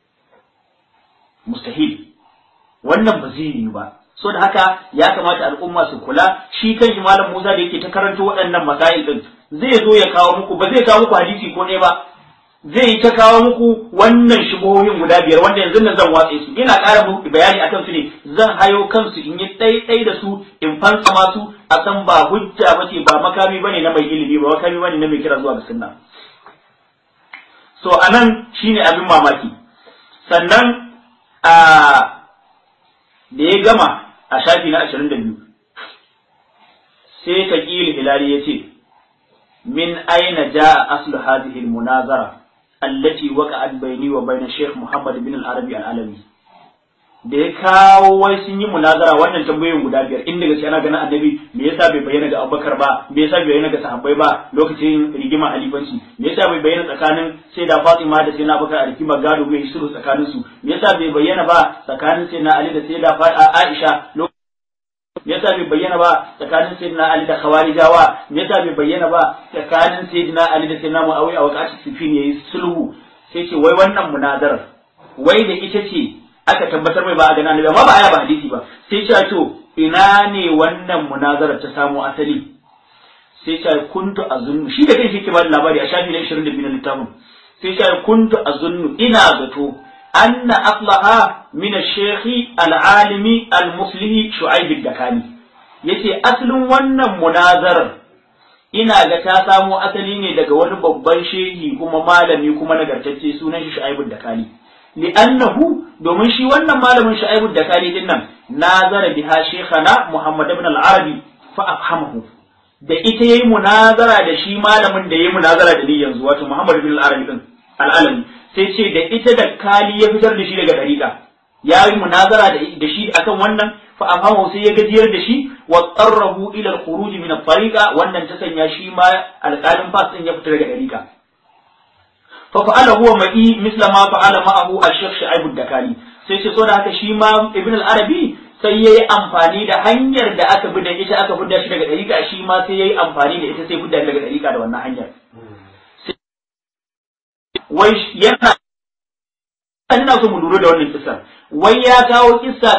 mustahil wannan ba zai yi ba so da haka ya kamata al'umma su kula shi kan shi malam Musa da yake ta karanta waɗannan masail din zai zo ya kawo muku ba zai kawo muku hadisi ko ne ba zai ta kawo muku wannan shubuhohin guda biyar wanda yanzu nan zan watse su ina ƙara muku bayani akan su ne zan hayo kansu in yi ɗaiɗai da su in fansama su a san ba hujja ba ce ba makami bane na mai ilimi ba makami bane na mai kira zuwa ga sunna so anan shine abin mamaki sannan a da ya gama a shafi na ashirin da biyu sai taqil hilali ya ce min aina jaa aslu hadhihi al-munazara allati waqa'at bayni wa bayna Sheikh Muhammad bin al-Arabi al-Alawi da ya kawo wai sun yi munazara wannan tambayoyin guda biyar in daga ana ganin annabi me yasa bai bayyana ga Abubakar ba me yasa bai bayyana ga sahabbai ba lokacin rigima halifanci me yasa bai bayyana tsakanin sai da Fatima da sai na Abubakar a rigima gado bai yi sulhu tsakanin su me yasa bai bayyana ba tsakanin sai na Ali da sai da Aisha me yasa bai bayyana ba tsakanin sayyidina Ali da Khawarijawa me yasa bai bayyana ba tsakanin sayyidina Ali da sayyidina Muawiya a wakati sifin yayi sulhu sai ce wai wannan munazarar wai da ita ce aka tabbatar mai ba a gana annabi amma ba aya ba hadisi ba sai ce to ina ne wannan munazarar ta samu asali sai ce kuntu azunnu shi da kai shi ke ba labari a shafi na 22 na littafin sai ce kuntu azunnu ina zato أن أصلها من الشيخ العالم المصلح شعيب الدكاني yace asalin wannan munazarar ina ga ta samo asali ne daga wani babban shehi kuma malami kuma nagartacce sunan shi Shu'aib Dakani li'annahu domin shi wannan malamin Shu'aib Dakani din nan nazara biha shaykhana Muhammad ibn al-Arabi fa afhamahu da ita yayi munazara da shi malamin da yayi munazara da ni yanzu wato Muhammad ibn al-Arabi din al-Alami sai ce da ita da kali ya fitar da shi daga dariƙa ya yi munazara da shi akan wannan fa amma sai ya gajiyar da shi wa qarrahu ila al-khuruj min al-tariqa wannan ta sanya shi ma alƙalin fas din ya fita daga dariƙa fa fa'ala huwa ma'i misla ma fa'ala ma'ahu al-shaykh Shu'aib ad-Dakali sai ce so da haka shi ma Ibn al-Arabi sai yayi amfani da hanyar da aka bi da ita aka fidda shi daga dariƙa shi ma sai yayi amfani da ita sai fidda daga dariƙa da wannan hanyar wai yana ina so mu lura da wannan kisan wai ya kawo kissa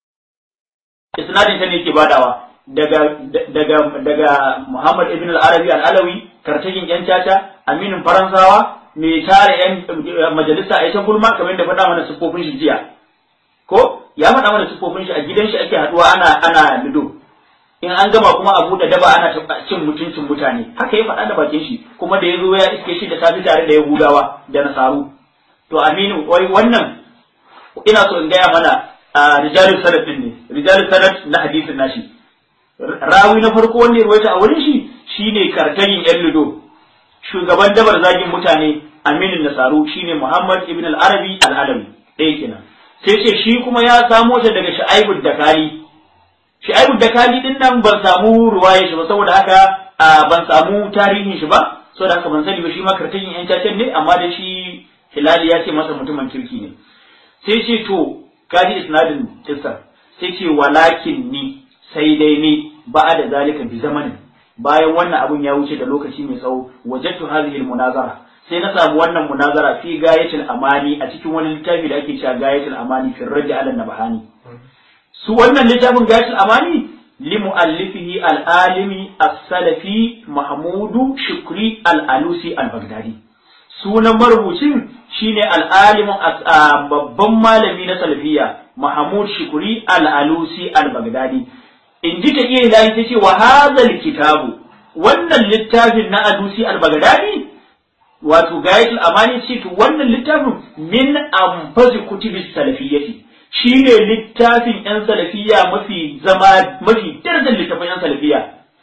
isnadin ta ne ke badawa daga daga daga Muhammad ibn al-Arabi al-Alawi kartajin yan caca aminin Faransawa mai tare yan majalisa a ita gulma kamar da faɗa mana siffofin shi jiya ko ya faɗa mana siffofin shi a gidan shi ake haɗuwa ana ana lido in an gama kuma a buɗe daba ana cin mutuncin mutane haka ya faɗa da bakin shi kuma da ya zo ya iske shi da safi tare da Yahudawa da Nasaru to Aminu wai wannan ina so in gaya mana a rijalul sanad din ne rijalul sanad na hadisin nashi rawi na farko wanda ya ruwaita a wurin shi shine kartayin yan ludo shugaban dabar zagin mutane Aminu Nasaru shine Muhammad ibn al-Arabi al-Alawi ɗaya kenan sai ce shi kuma ya samo ta daga Shu'aibud Dakali Shu'aibud Dakali din nan ban samu ruwaya shi ba saboda haka ban samu tarihin shi ba saboda haka ban sani ba shi ma kartayin yan cacen ne amma da shi Hilali ya ce masa mutumin kirki ne sai ce to kaji isnadin kissa sai ce walakin ni sai dai ni ba da zalika bi zamanin bayan wannan abun ya wuce da lokaci mai tsawo wajadtu hadhihi munazara sai na samu wannan munazara fi gayatul amani a cikin wani littafi da ake cewa gayatul amani fi raddi ala nabahani su wannan littafin gayatul amani li muallifihi al-alimi as-salafi mahmudu shukri al-alusi al-baghdadi sunan marubucin shine al'alimin babban malami na salafiya Mahmud Shukuri al-Alusi al-Baghdadi in ji ta iya ilahi ta ce wa hazal kitabu wannan littafin na Alusi al-Baghdadi wato gayatul amani ce to wannan littafin min anfazi kutubi salafiyyati shine littafin yan salafiya mafi zama mafi darajar littafin yan salafiya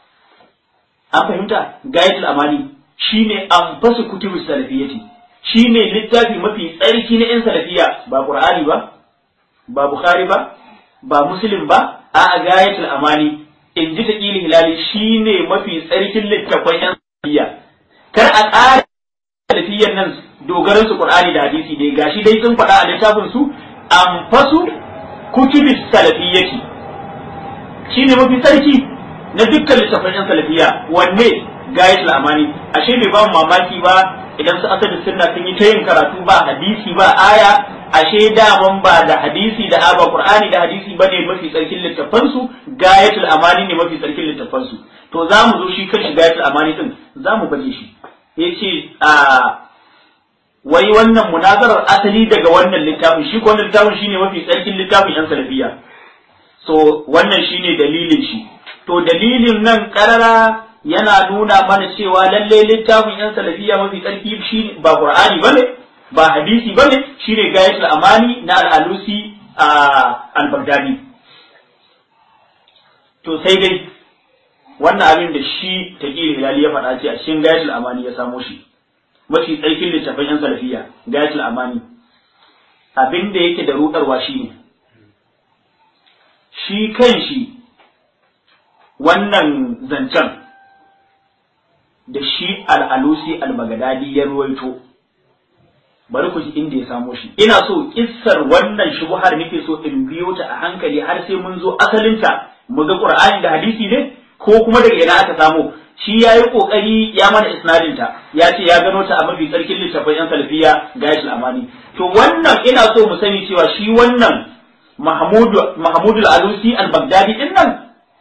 an fahimta gayatul amani shine anfasu kutubu salafiyyati shine littafi mafi tsarki na yan salafiya ba qur'ani ba ba bukhari ba ba muslim ba a gayatul amani in ji ta ƙili hilali shine mafi tsarkin littafin yan salafiya kar a ƙara salafiyan nan dogaran su qur'ani da hadisi dai gashi dai sun faɗa a littafin su anfasu kutubi salafiyyati shine mafi tsarki na dukkan littafin yan salafiya wanne gayatul amani ashe bai ba mu mamaki ba idan su asali sunna sun yi ta yin karatu ba hadisi ba aya ashe daman ba da hadisi da aba qur'ani da hadisi bane mafi tsarkin littafan su gayatul amani ne mafi tsarkin littafan su to za mu zo shi kanshi gayatul amani din za mu baje shi yace a wai wannan munazarar asali daga wannan littafin shi ko wannan littafin shine mafi tsarkin littafin yan salafiya so wannan shine dalilin shi to dalilin nan karara yana nuna mana cewa lalle littafin yan salafiya mafi tsarki shi ba qur'ani bane ba hadisi bane shine gayatul amani na al-alusi al-baghdadi to sai dai wannan abin da shi taqil hilali ya faɗa ce a cikin gayatul amani ya samo shi mafi tsarkin littafin yan salafiya gayatul amani abin da yake da rudarwa shine shi kan shi wannan zancen da shi al'alusi al-bagadadi ya ruwaito bari ku ji inda ya samo shi ina so kissar wannan shubuhar nake so in biyo ta a hankali har sai mun zo asalinta mu ga qur'ani da hadisi ne ko kuma daga ina aka samo shi ya yi kokari ya mana isnadin ta ya ce ya gano ta a mafi tsarkin littafin yan salafiya gayat amani to wannan ina so mu sani cewa shi wannan mahmudu mahmudu al-alusi al-baghdadi din nan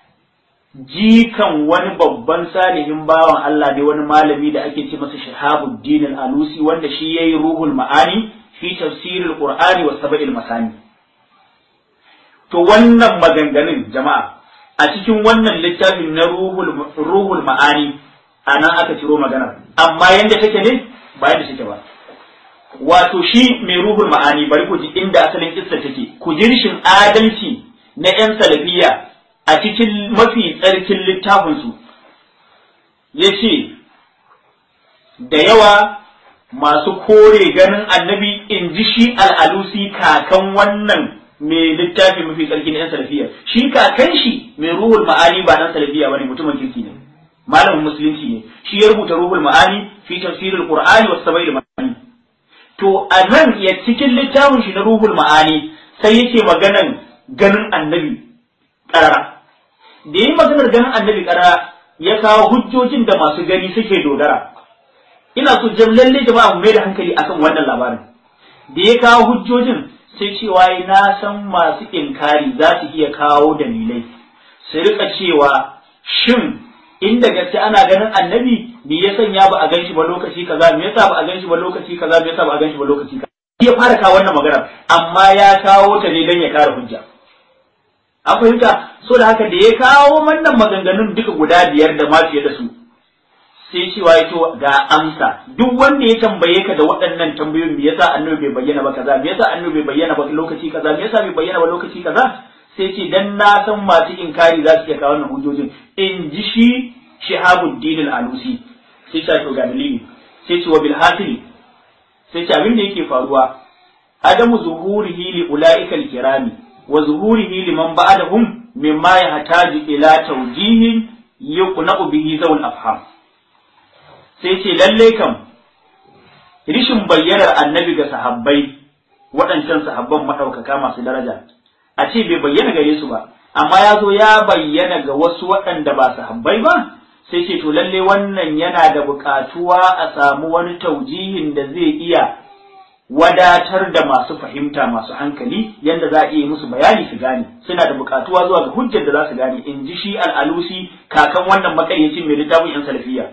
jikan wani babban salihin bawan Allah ne wani malami da ake ce masa Shahabuddin al-Alusi wanda shi yayi ruhul ma'ani fi tafsiril Qur'ani wa sab'il masani to wannan maganganun jama'a a cikin wannan littafin na ruhul ruhul ma'ani anan aka ciro magana amma yanda take ne ba yanda take ba wato shi mai ruhul ma'ani bari ku ji inda asalin kissa take ku ji rishin adalci na yan salafiyya a cikin mafi tsarkin littafinsu ya ce da yawa masu kore ganin annabi in ji shi al'alusi kakan wannan mai littafi mafi tsarki na 'yan salafiya shi kakan shi mai ruhul ma'ani ba dan salafiya bane mutumin kirki ne malamin musulunci ne shi ya rubuta ruhul ma'ani fi tafsirul qur'ani was sabail ma'ani to a nan ya cikin littafin shi na ruhul ma'ani sai yake maganan ganin annabi karara da yi maganar ganin annabi karara ya kawo hujjojin da masu gani suke dogara ina so jam lalle jama'a mu mai da hankali akan wannan labarin da ya kawo hujjojin sai cewa na san masu inkari za su iya kawo dalilai su rika cewa shin inda gaske ana ganin annabi me ya sanya ba a gan shi ba lokaci kaza me yasa ba a gan shi ba lokaci kaza me yasa ba a gan shi ba lokaci kaza ya fara kawo wannan magana amma ya kawo ta ne dan ya kare hujja an fahimta so da haka da ya kawo wannan maganganun duka guda biyar da ma fiye da su sai cewa ya to ga amsa duk wanda ya tambaye ka da waɗannan tambayoyin me yasa annabi bai bayyana ba kaza me yasa annabi bai bayyana ba lokaci kaza me yasa bai bayyana ba lokaci kaza sai ce dan na san masu inkari za su iya kawo wannan hujjojin in ji shi Shihabuddin al-Alusi sai ce to ga dalili sai ce wa bil hasili sai ce abin da yake faruwa adamu zuhurihi li ulaika al-kirami wa zuhurihi liman ba'dahum mimma yahtaju ila tawjihin yuqna'u bihi zawul afham sai ce lalle kam rishin bayyanar annabi ga sahabbai waɗancan sahabban maɗaukaka masu daraja a ce bai bayyana gare su ba amma ya zo ya bayyana ga wasu waɗanda ba sahabbai ba sai ce to lalle wannan yana da buƙatuwa a samu wani taujihin da zai iya wadatar da masu fahimta masu hankali yadda za a iya musu bayani su gane suna da buƙatuwa zuwa ga hujjar da za su gane in ji shi al'alusi kakan wannan makaryacin mai littafin yan salafiya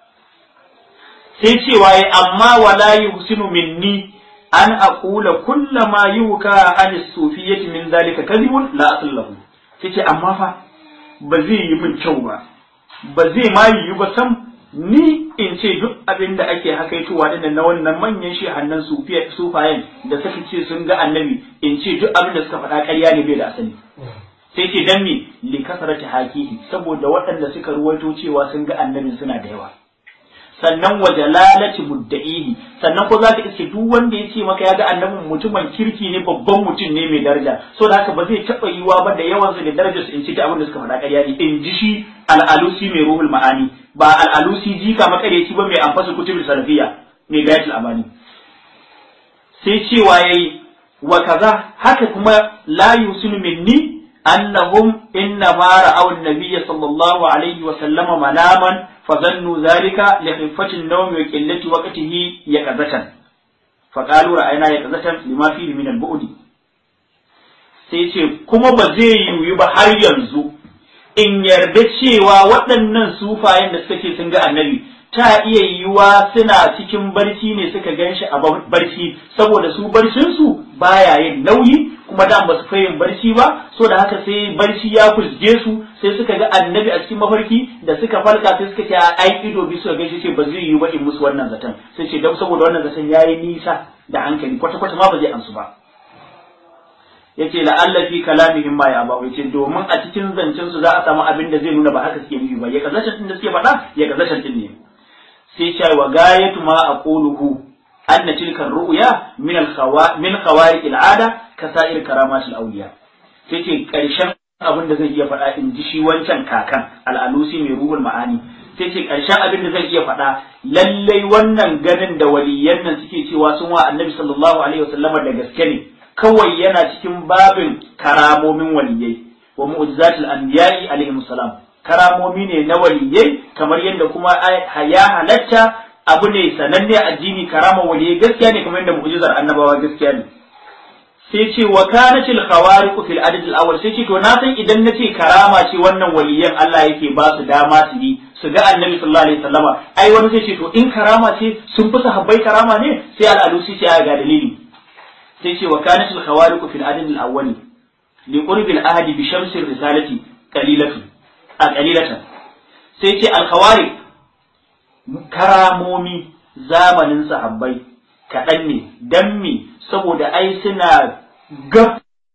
sai cewa ya amma wala yuhsinu minni an aqula kullama yuka an sufiyyati min zalika kadhibun la asl lahu sai amma fa ba zai yi min kyau ba ba zai ma yi ba sam ni in ce duk abin da ake hakaitowa din na wannan manyan shehannan sufayen da suka ce sun ga annabi in ce duk abin da suka faɗa ƙarya ne bai da asali sai ce dan me li kasarati hakihi saboda waɗanda suka ruwaito cewa sun ga annabin suna da yawa sannan wa jalalati mudda'ihi sannan ko zaka iske duk wanda ya ce maka ya ga annabin mutumin kirki ne babban mutum ne mai daraja so da haka ba zai taba yiwa ba da yawan su da darajar su in ci ta abin da suka faɗa ƙarya ne in ji shi al'alusi mai ruhul ma'ani ba al'alusi jika makareci ba mai amfasa kutubul salafiya mai gayatul amani sai cewa yayi wa kaza haka kuma la yusinu minni annahum inna ma ra'aw an-nabiyya sallallahu alaihi wa sallama manaman فظنوا ذلك لخفة النوم وقلة وقته يقظة فقالوا رأينا يقظة لما فيه من البعد sai ce kuma ba zai yiwu ba har yanzu in yarda cewa waɗannan sufayen da suka ce sun ga annabi ta iya yiwuwa suna cikin barci ne suka gan shi a barci saboda su barcinsu baya yin nauyi kuma da ba su fa yin barci ba so da haka sai barci ya fusge su sai suka ga annabi a cikin mafarki da suka farka sai suka ce ai ido bi suka gaishe ce ba zai yiwu ba in musu wannan zaton sai ce dan saboda wannan zaton yayi nisa da hankali kwata kwata ma ba zai amsu ba yace la'alla fi kalamihim ma ya ba yace domin a cikin zancen su za a samu abin da zai nuna ba haka suke nufi ba ya kazashin din da suke faɗa ya kazashin din ne sai ce wa gayatu ma aquluhu anna tilka ru'ya min al min khawariq al-ada ka sa'ir karamat al-awliya sai ce karshen abin da zai iya faɗa in ji shi wancan kakan al-alusi mai ruhul ma'ani sai ce karshen abin da zai iya faɗa lallai wannan ganin da waliyan nan suke cewa sun wa annabi sallallahu alaihi wasallama da gaske ne kawai yana cikin babin karamomin waliyai wa mu'jizatul anbiya'i alaihim salam karamomi ne na waliyai kamar yadda kuma ya halatta abu ne sananne addini karama waliyai gaskiya ne kamar yadda mu'jizar annabawa gaskiya ne sai ce wa kanatil khawariq fil adad al awwal sai ce to na san idan nace karama ce wannan waliyan Allah yake ba su dama su yi su ga annabi sallallahu alaihi wasallama ai wani zai ce to in karama ce sun fi sahabbai karama ne sai al alusi ce ga dalili sai ce wa kanatil khawariq fil adad al awwal li qurbi al ahdi bi shamsi risalati qalilatu a qalilatan sai ce al khawariq karamomi zamanin sahabbai kaɗan ne dan me saboda ai suna gab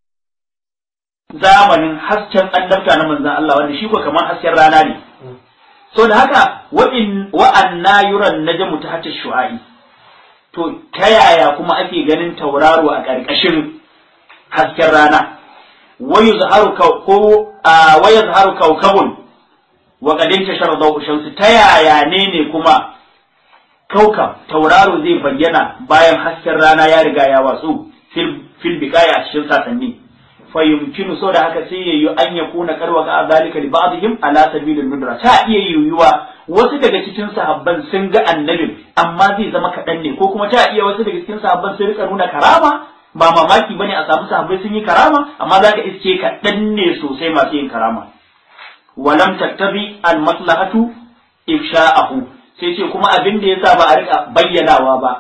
zamanin hasken annabta na manzan Allah wanda shi ko kamar hasken rana ne so da haka wa'anna yuran najmu ta hatta shu'a'i to ta yaya kuma ake ganin tauraro a ƙarƙashin hasken rana wayu zaharu ko wayu zaharu kaukabun wa qadin tashar dawu shamsi ta yaya ne ne kuma kaukab tauraro zai bayyana bayan hasken rana ya riga ya watsu fil biqaya a cikin sasanni fa yumkinu so da haka sai yayi an yakuna karwa ga zalika li ba'dihim ala sabilil nudra ta iya yiwuwa wasu daga cikin sahabban sun ga annabin amma zai zama kaɗan ne ko kuma ta iya wasu daga cikin sahabban sun rika nuna karama ba mamaki bane a samu sahabbai sun yi karama amma zaka iske ka ne sosai masu yin karama walam tattabi al maslahatu ifsha'ahu sai ce kuma abin da yasa ba a rika bayyanawa ba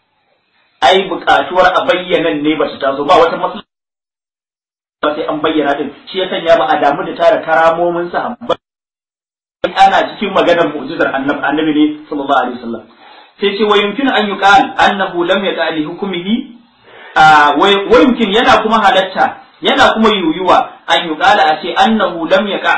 ai buƙatuwar a bayyanan ne ba su taso ba wata maslaha ba sai an bayyana din shi ya sanya ba a damu da tara karamomin sahabbai ana cikin maganar mu'jizar annabi annabi ne sallallahu alaihi wasallam sai ce wa yumkin an yuqal annahu lam yaqa li hukmihi wa yumkin yana kuma halatta yana kuma yuyuwa an yuqala a ce annahu lam yaqa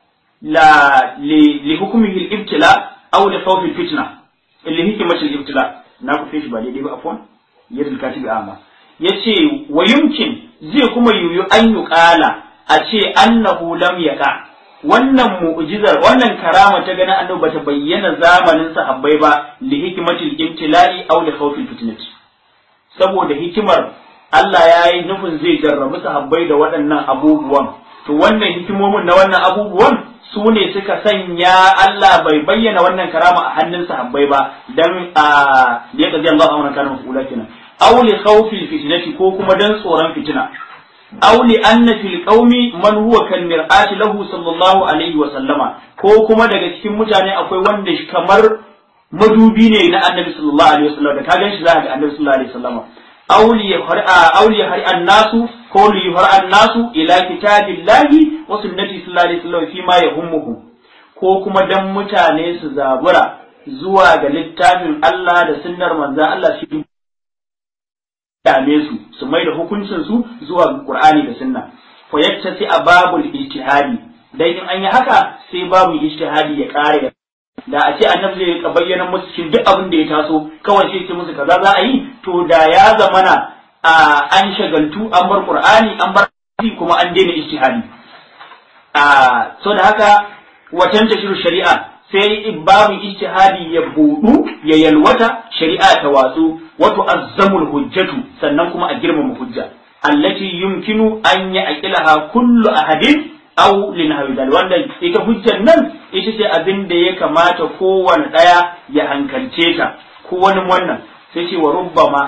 la li hukmihi al-ibtila aw li khawf al-fitna li hikmati al-ibtila na ku fi shi ba daidai ba afwan yadda katibi amma yace wa yumkin zai kuma yuyu an yuqala a ce annahu lam yaqa wannan mu'jizar wannan karama ta ganin annabi bata bayyana zamanin sahabbai ba li hikmatil ibtila'i aw li khawfil fitnati saboda hikimar Allah ya yi nufin zai jarrabu sahabbai da waɗannan abubuwan to wannan hikimomin na wannan abubuwan su ne suka sanya Allah bai bayyana wannan karama a hannun sahabbai ba dan a ya kaji Allah a wannan kana mafula kenan aw li khawfil fitnati ko kuma dan tsoron fitina aw li anna fil qaumi man huwa kal mir'ati lahu sallallahu alaihi wa sallama ko kuma daga cikin mutane akwai wanda kamar madubi ne na annabi sallallahu alaihi wa sallam da ka ganshi za ka ga annabi sallallahu alaihi wa sallama aw li har'a aw li har'a nasu ko li har'a nasu ila kitabillahi wa sunnati sallallahu alaihi wa sallam fi ma yahummuhu ko kuma dan mutane su zabura zuwa ga littafin Allah da sunnar manzon Allah shi dame su su mai da hukuncin su zuwa Qur'ani da Sunna fa yattasi ababul ijtihadi dai in an yi haka sai babu ijtihadi ya kare da a ce annabi zai ka bayyana musu cikin duk abin da ya taso kawai sai ce musu kaza za a yi to da ya zamana a an shagaltu an bar Qur'ani an bar kuma an daina ijtihadi a so da haka watan tashiru shari'a sai babu ijtihadi ya budu ya yalwata shari'a ta watsu wato azzamul hujjatu sannan kuma a girmama hujja allati yumkinu an ya aqilaha kullu ahadin aw linhawi dal wanda ita hujjar nan ita ce abin da ya kamata kowane daya ya hankalce ta ko wani wannan sai ce wa rubbama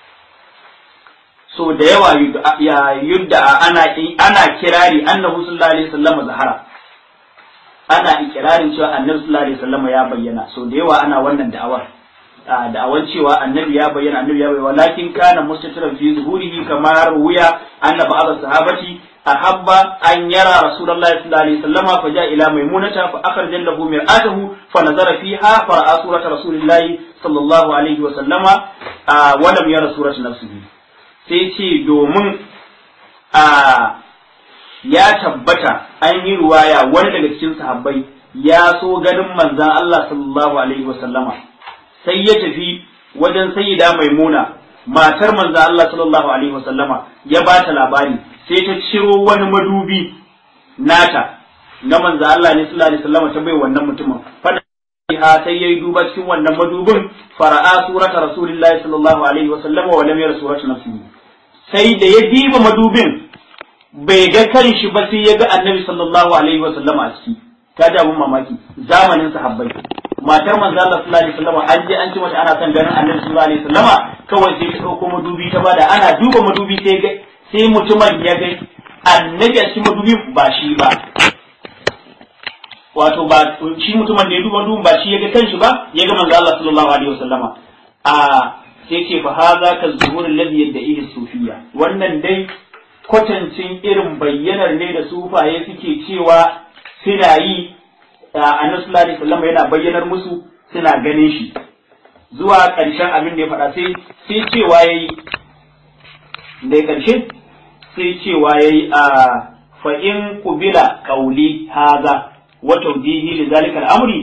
so da yawa ya yudda ana ana kirari annahu sallallahu alaihi wasallam zahara ana ikirarin cewa annabi sallallahu alaihi wasallam ya bayyana so da yawa ana wannan da'awar da'awar cewa annabi ya bayyana annabi ya bayyana walakin kana mustatiran fi zuhurihi kama ruya anna ba'd sahabati ahabba an yara rasulullahi sallallahu alaihi wasallam fa ja ila maimunata fa akhraja lahu mir'atahu fa nazara fiha fa ra'a surata rasulillahi sallallahu alaihi wasallam wa lam yara surata nafsihi sai ce domin a ya tabbata an yi ruwaya wani daga cikin sahabbai ya so ganin manzan Allah sallallahu alaihi wasallama sai ya tafi wajen sayyida maimuna matar manzan Allah sallallahu alaihi wasallama ya ba ta labari sai ta ciro wani madubi nata na manzan Allah ne sallallahu alaihi wasallama ta bai wannan mutumin fada ha sai yayi duba cikin wannan madubin fara'a surata rasulillahi sallallahu alaihi wasallama wa lam yara surata nafsihi sai da ya diba madubin bai ga kan shi ba sai ya ga annabi sallallahu alaihi wa sallama a ciki ta ji abun mamaki zamanin sahabbai matar manzo Allah sallallahu alaihi wasallam an je an ce mata ana son ganin annabi sallallahu alaihi wasallama kawai sai ta dauko madubi ta bada ana duba madubi sai ga sai mutumin ya ga annabi a cikin madubi ba shi ba wato ba shi mutumin da ya duba madubin ba shi ya ga kanshi ba ya ga manzo Allah sallallahu alaihi wasallama a sai ce fa hadha ka zuhur alladhi yad'ihi sufiyya wannan dai kwatancin irin bayyanar ne da sufaye suke cewa suna yi annabi sallallahu alaihi wasallam yana bayyanar musu suna ganin shi zuwa ƙarshen abin da ya faɗa sai sai cewa yayi da ƙarshe sai cewa yayi a fa in qubila qawli hadha wa tawjihi li zalika al-amri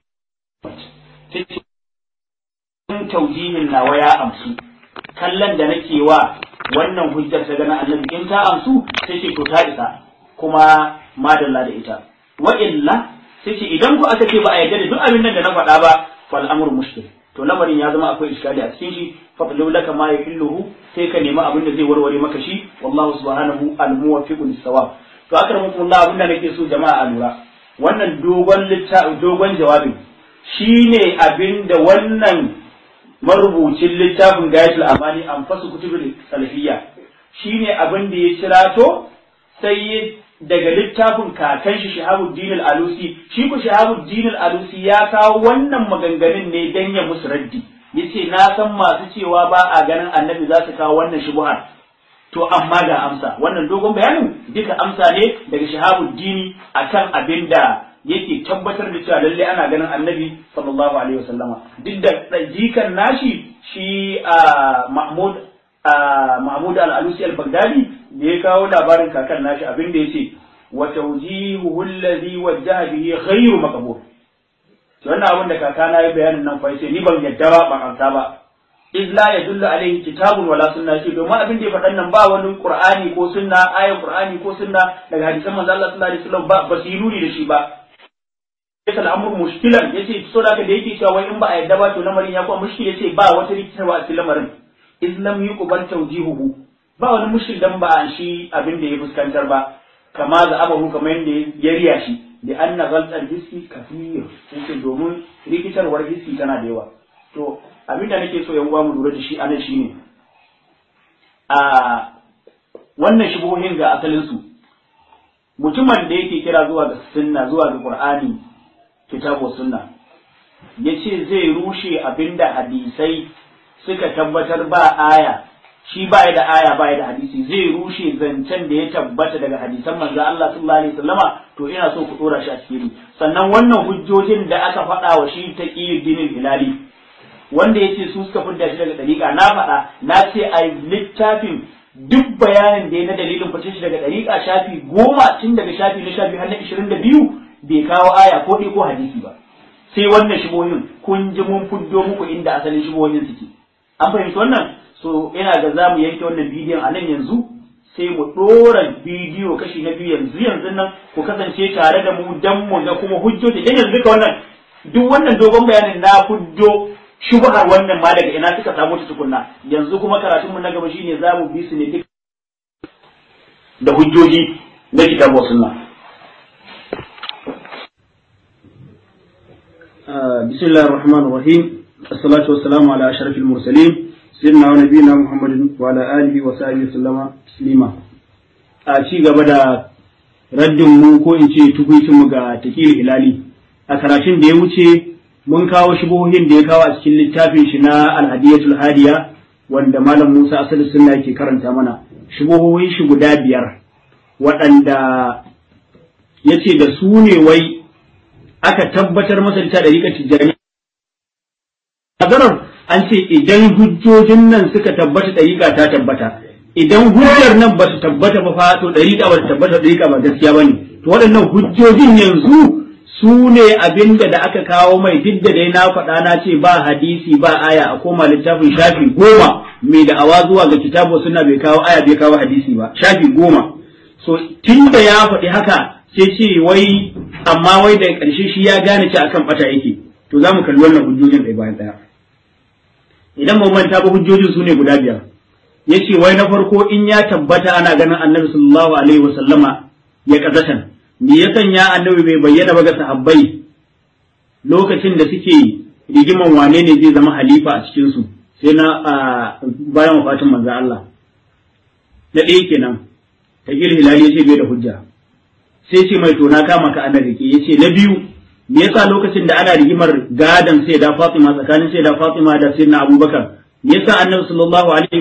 in tawjihin nawa ya amsu kallon da nake wa wannan hujjar ta gana annabi in ta amsu sai ce to ta isa kuma madalla da ita wa illa sai ce idan ku aka ce ba a yarda da duk abin nan da na faɗa ba fal amru mushkil to lamarin ya zama akwai iskali a cikin shi fa laka ma yahilluhu sai ka nemi abin da zai warware maka shi wallahu subhanahu al muwaffiqu lis sawab to akramukum Allah abin da nake so jama'a a lura wannan dogon littafi dogon jawabin shine abin da wannan marubucin littafin gayatul amani an fasu kutubul salafiyya shine abin da ya cirato sai daga littafin kakan shi Shahabuddin al-Alusi shi ku Shahabuddin al-Alusi ya kawo wannan maganganun ne dan ya musu raddi yace na san masu cewa ba a ganin annabi za su kawo wannan shubuhar to amma ga amsa wannan dogon bayanin duka amsa ne daga Shahabuddin akan abin da yake tabbatar da cewa lalle ana ganin annabi sallallahu alaihi wasallama duk da jikan nashi shi a Mahmud Mahmud al-Alusi al-Baghdadi da ya kawo labarin kakan nashi abin da yace wa tawjihuhu allazi wajjaha bihi ghayru maqbul to wannan abin da kakana ya bayanin nan fa yace ni ban yadda ba ban amsa ba iz la yadullu alaihi kitabun wala sunna shi domin abin da ya faɗan nan ba wani qur'ani ko sunna ayan qur'ani ko sunna daga hadisan manzo Allah sallallahu alaihi wasallam ba ba su yi nuni da shi ba yasa al'amur mushkilan yace so da da yake cewa wai in ba a yadda ba to lamarin ya kuma mushkil yace ba wata rikitarwa a cikin lamarin iz lam yuqbal tawjihuhu ba wani mushkil dan ba shi abin da ya fuskantar ba kama da abahu kamar yadda ya riya shi da anna ghaltal hissi kafir sai domin rikitarwar hissi tana da yawa to abin da nake so yan uwa mu lura da shi anan shine a wannan shubuhohin ga asalin su mutumin da yake kira zuwa ga sunna zuwa ga qur'ani kitabu sunna yace zai rushe abinda hadisai suka tabbatar ba aya shi ba da aya ba da hadisi zai rushe zancen da ya tabbata daga hadisan manzo Allah sallallahu alaihi wasallama to ina so ku dora shi a cikin sannan wannan hujjojin da aka faɗa wa shi ta dinin hilali wanda yace su suka fidda shi daga dariƙa na faɗa na ce a littafin duk bayanin da ya na dalilin fice shi daga dariƙa shafi goma tun daga shafi na shafi har na ishirin da biyu bai kawo aya ko ɗaya ko hadisi ba sai wannan shibohin kun ji mun fuddo muku inda asalin shibohin suke an fahimci wannan so ina ga za mu yanke wannan bidiyon a nan yanzu sai mu ɗora bidiyo kashi na biyu yanzu yanzu nan ku kasance tare da mu dan mu ga kuma hujjoji dan yanzu duka wannan duk wannan dogon bayanin na fuddo shubhar wannan ma daga ina suka samu ta tukunna yanzu kuma karatun mu na gaba shine za mu bi su ne duk da hujjoji na kitabu sunna بسم الله الرحمن الرحيم الصلاة والسلام على أشرف المرسلين سيدنا ونبينا محمد وعلى آله وصحبه وسلم تسليما a ci gaba da raddin mu ko in ce tukuicin mu ga takil hilali a karatun da ya wuce mun kawo shubuhohin da ya kawo a cikin littafin shi na alhadiyatul hadiya wanda malam Musa asali sunna yake karanta mana shubuhohin shi guda biyar waɗanda yace da su ne wai aka tabbatar masa da ɗariƙar tijjani Nazarar an ce idan hujjojin nan suka tabbata ɗariƙa ta tabbata idan hujjar nan ba su tabbata ba fa to ɗariƙa ba ta tabbata ɗariƙa ba gaskiya ba ne to waɗannan hujjojin yanzu su ne abin da da aka kawo mai duk da dai na faɗa na ce ba hadisi ba aya a koma littafin shafi goma mai da awa zuwa ga kitabu suna bai kawo aya bai kawo hadisi ba shafi goma so tun da ya faɗi haka sai ce wai amma wai da ƙarshe shi ya gane ci akan ɓata yake to za mu kalli wannan hujjojin ɗaya bayan ɗaya idan mu manta ba hujjojin su ne guda biyar ya ce wai na farko in ya tabbata ana ganin annabi sallallahu alaihi wa sallama ya kazatan me ya sanya annabi bai bayyana ba ga sahabbai lokacin da suke rigiman wane ne zai zama halifa a cikin su sai na bayan wafatin manzo Allah na ɗaya kenan ta hilali ya ce bai da hujja sai ce mai to na kama ka ana rike yace na biyu me yasa lokacin da ana rigimar gadan sai da Fatima tsakanin sai da Fatima da sayyidina Abubakar me yasa Annabi sallallahu alaihi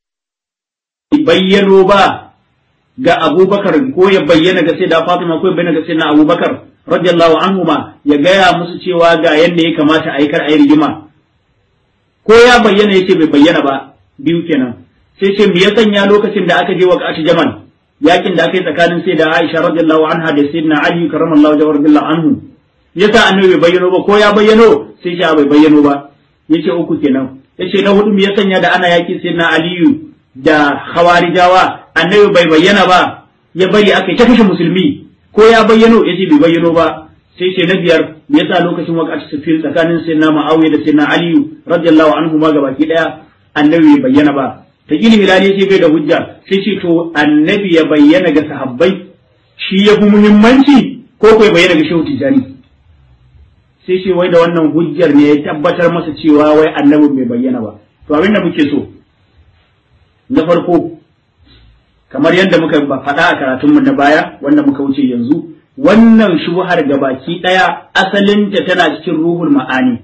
bayyano ba ga Abubakar ko ya bayyana ga sai da Fatima ko ya bayyana ga sayyidina Abubakar radiyallahu anhuma ya gaya musu cewa ga yadda ya kamata a yi kar a yi rigima ko ya bayyana yace bai bayyana ba biyu kenan sai ce me ya sanya lokacin da aka je wa Jamal yakin da aka yi tsakanin sai da Aisha radiyallahu anha da sayyidina Ali karramallahu wajhahu radiyallahu anhu yasa annabi bai bayyano ba ko ya bayyano sai ya bai bayyano ba yace uku kenan yace na hudu me ya sanya da ana yaki sayyidina Aliyu da khawarijawa annabi bai bayyana ba ya bari aka ta kashe musulmi ko ya bayyano yace bai bayyano ba sai ce na biyar me yasa lokacin waqati sufin tsakanin sayyidina Muawiya da sayyidina Aliyu radiyallahu anhu ma gabaki daya annabi bai bayyana ba ta gini hilali ce bai da hujja sai ce to annabi ya bayyana ga sahabbai shi ya fi muhimmanci ko ko ya bayyana ga shehu tijani sai ce wai da wannan hujjar ne ya tabbatar masa cewa wai annabin bai bayyana ba to abin da muke so na farko kamar yadda muka faɗa a karatunmu na baya wanda muka wuce yanzu wannan shubuhar gabaki ɗaya asalinta tana cikin ruhul ma'ani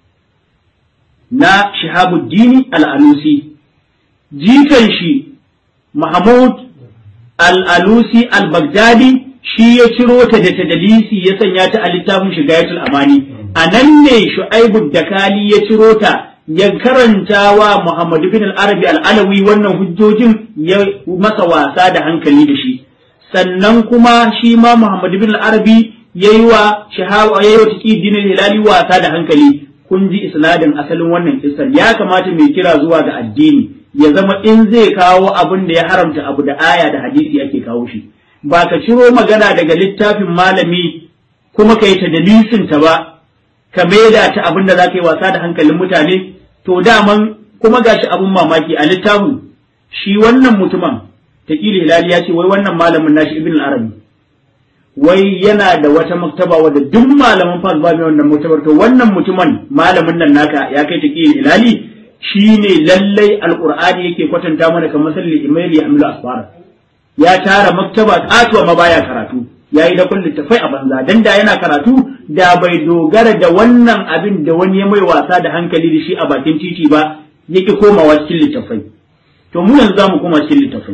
na shihabuddini al'alusi jikan shi mahmud al'alusi al-baghdadi shi ya ciro ta da tadalisi ya sanya ta a littafin shigayatul amani a nan ne shu'aibu dakali ya ciro ta ya karanta wa Muhammadu bin al-Arabi al-Alawi wannan hujjojin ya masa wasa da hankali da shi sannan kuma shi ma Muhammadu bin al-Arabi yayi wa shahawa yayi wa taqidin hilali wasa da hankali kun ji isnadin asalin wannan kissar ya kamata mai kira zuwa ga addini ya zama in zai kawo abin da ya haramta abu da aya da hadisi ake kawo shi ba ka ciro magana daga littafin malami kuma ka yi ta dalisin ta ba ka maida ta abin da za ka yi wasa da hankalin mutane to daman kuma gashi abin mamaki a littafin shi wannan mutumin taƙili hilali ya ce wai wannan malamin nashi ibn arabi wai yana da wata maktaba wadda duk malaman fas ba mai wannan maktabar to wannan mutumin malamin nan naka ya kai taƙili hilali shine lallai alqur'ani yake kwatanta mana kamar salli imaili amilu asfara ya tara maktaba katuwa ma baya karatu ya yi da littafai a banza dan da yana karatu da bai dogara da wannan abin da wani ya mai wasa da hankali da shi a bakin titi ba yake komawa cikin littafai to mu yanzu zamu koma cikin littafai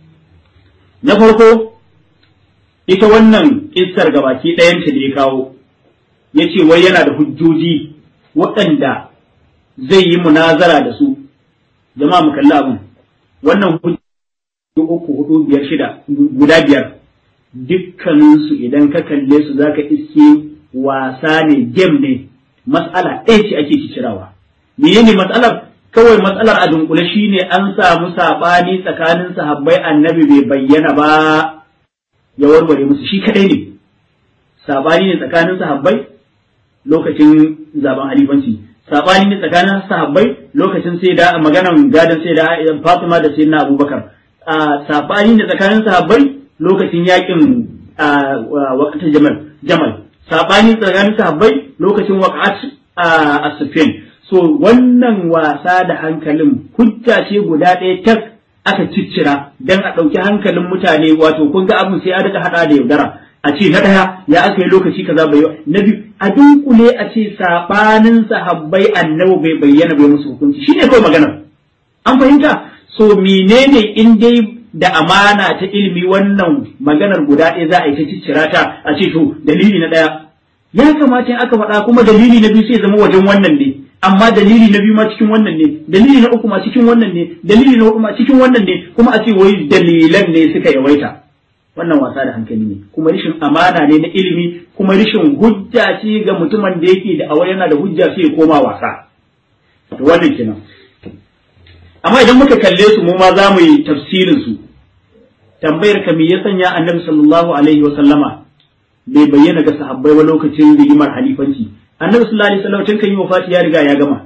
na farko ita wannan kissar gabaki ɗayanta da ya kawo ya ce wai yana da hujjoji waɗanda zai yi munazara da su jama'a mu kalli abin wannan hujjoji uku hudu biyar shida guda biyar dukkaninsu idan ka kalle su zaka iske wasa ne game ne mas'ala ɗaya ce ake cicirawa menene matsalar kawai matsalar a dunkule shine an samu sabani tsakanin sahabbai annabi bai bayyana ba ya warware musu shi kadai ne sabani ne tsakanin sahabbai lokacin zaben halifanci sabani ne tsakanin sahabbai lokacin sai da maganan gadon sai da Fatima da sayyidina Abubakar sabani ne tsakanin sahabbai lokacin yakin waqt jamal jamal sabani tsakanin sahabbai lokacin waqat as-sufyan so wannan wasa da hankalin hujja ce guda ɗaya tak aka ciccira dan a ɗauki hankalin mutane wato kun ga abin sai a rika hada da yaudara a ce na ɗaya ya aka yi lokaci kaza bai na biyu a dunkule a ce sabanin sahabbai annabi bai bayyana bai musu hukunci shine kawai magana an fahimta so menene in dai da amana ta ilimi wannan maganar guda ɗaya za a yi ta ciccira ta a ce to dalili na ɗaya ya kamata in aka faɗa kuma dalili na biyu sai zama wajen wannan ne amma dalili na biyu ma cikin wannan ne dalili na uku ma cikin wannan ne dalili na hudu ma cikin wannan ne kuma a ce wai dalilan ne suka yawaita wannan wasa da hankali ne kuma rishin amana ne na ilimi kuma rishin hujja ce ga mutumin da yake da awa yana da hujja sai ya koma wasa to wannan kenan amma idan muka kalle su mu ma za mu yi tafsirin su tambayar ka me ya sanya annabi sallallahu alaihi wa sallama bai bayyana ga sahabbai ba lokacin rigimar halifanci annabi sallallahu alaihi wasallam tun kan yi wafati ya riga ya gama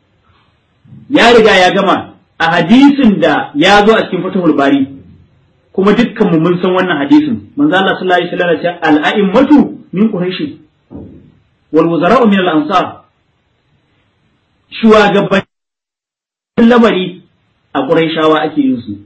ya riga ya gama a hadisin da ya zo a cikin fatahul bari kuma dukkan mu mun san wannan hadisin manzo Allah sallallahu alaihi wasallam ya ce al-a'immatu min quraish wal wuzara'u min al-ansar shugaban lamari a quraishawa ake yin su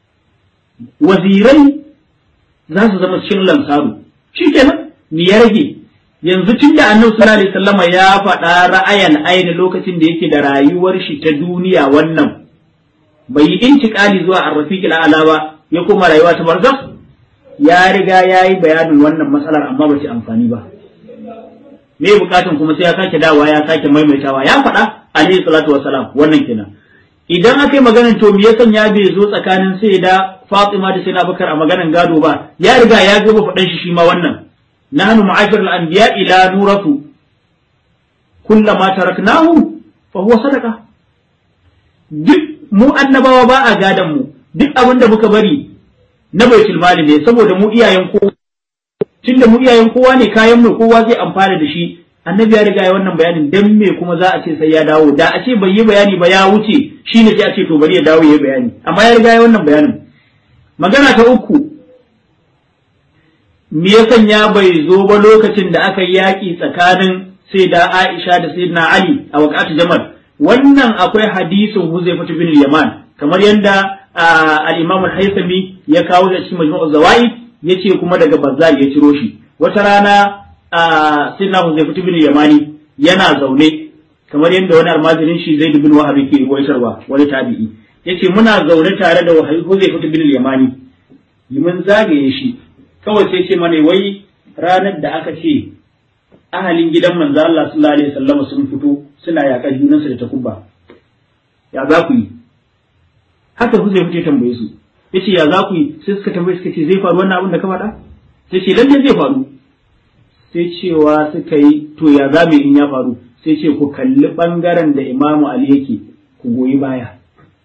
wazirai za su zama cikin lansaru shikenan me ya rage yanzu tun da annabi sallallahu alaihi wasallama ya faɗa ra'ayan aini lokacin da yake da rayuwar shi ta duniya wannan bai yi intiqali zuwa arrafiqil a'la ba ya koma rayuwa ta barzakh ya riga ya yi bayanin wannan matsalar amma ba ta amfani ba me bukatun kuma sai ya sake dawowa ya sake maimaitawa ya faɗa alaihi salatu wassalam wannan kenan idan aka yi maganar to me ya sanya bai zo tsakanin sai da Fatima da sai na Bakar a maganar gado ba ya riga ya gaba faɗan shi shi ma wannan nahnu ma'ashar al-anbiya ila nuratu kullama taraknahu fa huwa sadaqa duk mu annabawa ba a gadan mu duk abin da muka bari na baitul mali ne saboda mu iyayen kowa tunda mu iyayen kowa ne kayan mu kowa zai amfana da shi annabi ya riga ya wannan bayanin dan me kuma za a ce sai ya dawo da a ce bai yi bayani ba ya wuce shine sai a ce to bari ya dawo ya bayani amma ya riga ya wannan bayanin magana ta uku me ya sanya bai zo ba lokacin da aka yi yaƙi tsakanin sai da Aisha da Sayyidina Ali a waqatu Jamal wannan akwai hadisin Huzaifa bin Yaman kamar yadda al-Imam al-Haythami ya kawo da cikin Majmu'uz Zawaid yace kuma daga Bazzar ya ciro shi wata rana Sayyidina Huzaifa bin Yamani yana zaune kamar yadda wani almajirin shi Zaid bin Wahab ke waitarwa wani tabi'i yace muna zaune tare da Huzaifa bin Yamani mun zagaye shi kawai sai ce mana wai ranar da aka ce ahalin gidan manzo Allah sallallahu alaihi wasallam sun fito suna yaƙar junansu da takubba ya za ku yi haka ku zai fice tambaye su yace ya za ku yi sai suka tambaye suka ce zai faru wannan abin da ka faɗa sai ce lalle zai faru sai cewa suka yi to ya za mu in ya faru sai ce ku kalli bangaren da Imamu Ali yake ku goyi baya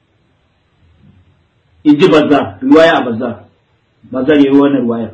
in ji bazza riwaya a bazza bazza yayi wannan riwayar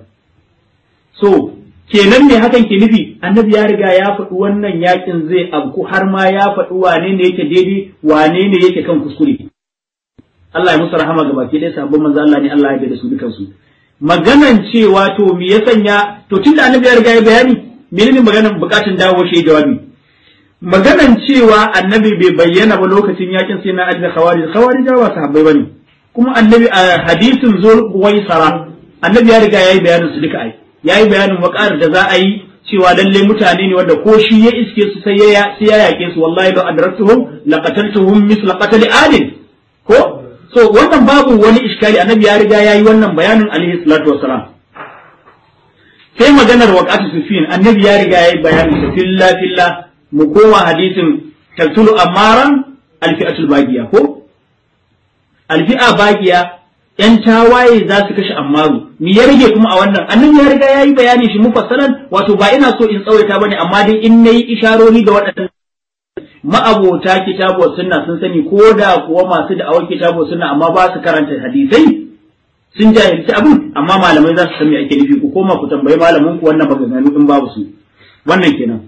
so kenan ne hakan ke nufi annabi ya riga ya faɗi wannan yakin zai abku har ma ya faɗi wane ne yake daidai wane ne yake kan kuskure Allah ya musu rahama ga baki ɗaya sabon manzo Allah ne Allah ya da su dukan su maganan cewa to me ya sanya to tunda annabi ya riga ya bayani menene maganan bukatun dawo shi jawabi maganan cewa annabi bai bayyana ba lokacin yakin sai na ajda khawarij khawarij ba sahabbai bane kuma annabi a hadisin zul sara annabi ya riga yayi bayanin su duka ai ya yi bayanin waƙar da za a yi cewa lalle mutane ne wanda ko shi ya iske su sai ya sai ya yake su wallahi la adraktuhum la qataltuhum misla qatl adil ko so wannan babu wani iskali annabi ya riga yayi wannan bayanin alaihi salatu wassalam sai maganar waqatu sufin annabi ya riga yayi bayanin sa filla filla mu koma hadisin taltulu amaran alfi'atul bagiya ko alfi'a bagiya ‘yan tawaye za su kashe ammaru, me ya rage kuma a wannan, annan ya riga ya yi bayani shi mufassalan wato ba ina so in tsawaita ba ne, amma dai in na yi isharori da waɗannan ma'abota kitabu sunna sun sani ko da kuwa masu da'awar kitabu sunna amma ba su karanta hadisai sun jahilci abin amma malamai za su san me ake nufi ku koma ku tambayi malamin ku wannan maganganu in babu su wannan kenan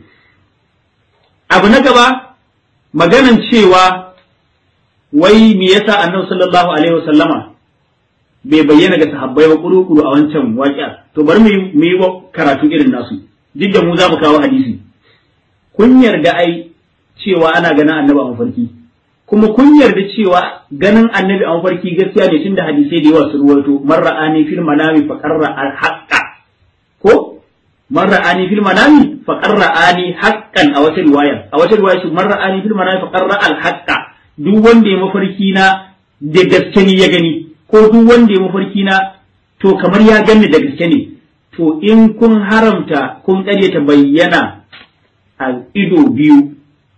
abu na gaba maganan cewa wai me yasa annabi sallallahu alaihi wasallama bai bayyana ga sahabbai ba kuru-kuru a wancan waƙiya to bari mu yi karatu irin nasu duk da mu za mu kawo hadisi kun yarda ai cewa ana ganin annabi a mafarki kuma kun yarda cewa ganin annabi a mafarki gaskiya ne tunda hadisai da yawa su ruwaito man ra'ani fil manami fa qarra al haqqa ko man ra'ani fil manami fa qarra ani haqqan a wata riwaya a wata riwaya shi man ra'ani fil manami fa qarra al haqqa duk wanda ya mafarki na da gaske ne ya gani ko duk wanda ya mafarki na to kamar ya ganni da gaske ne to in kun haramta kun ta bayyana a ido biyu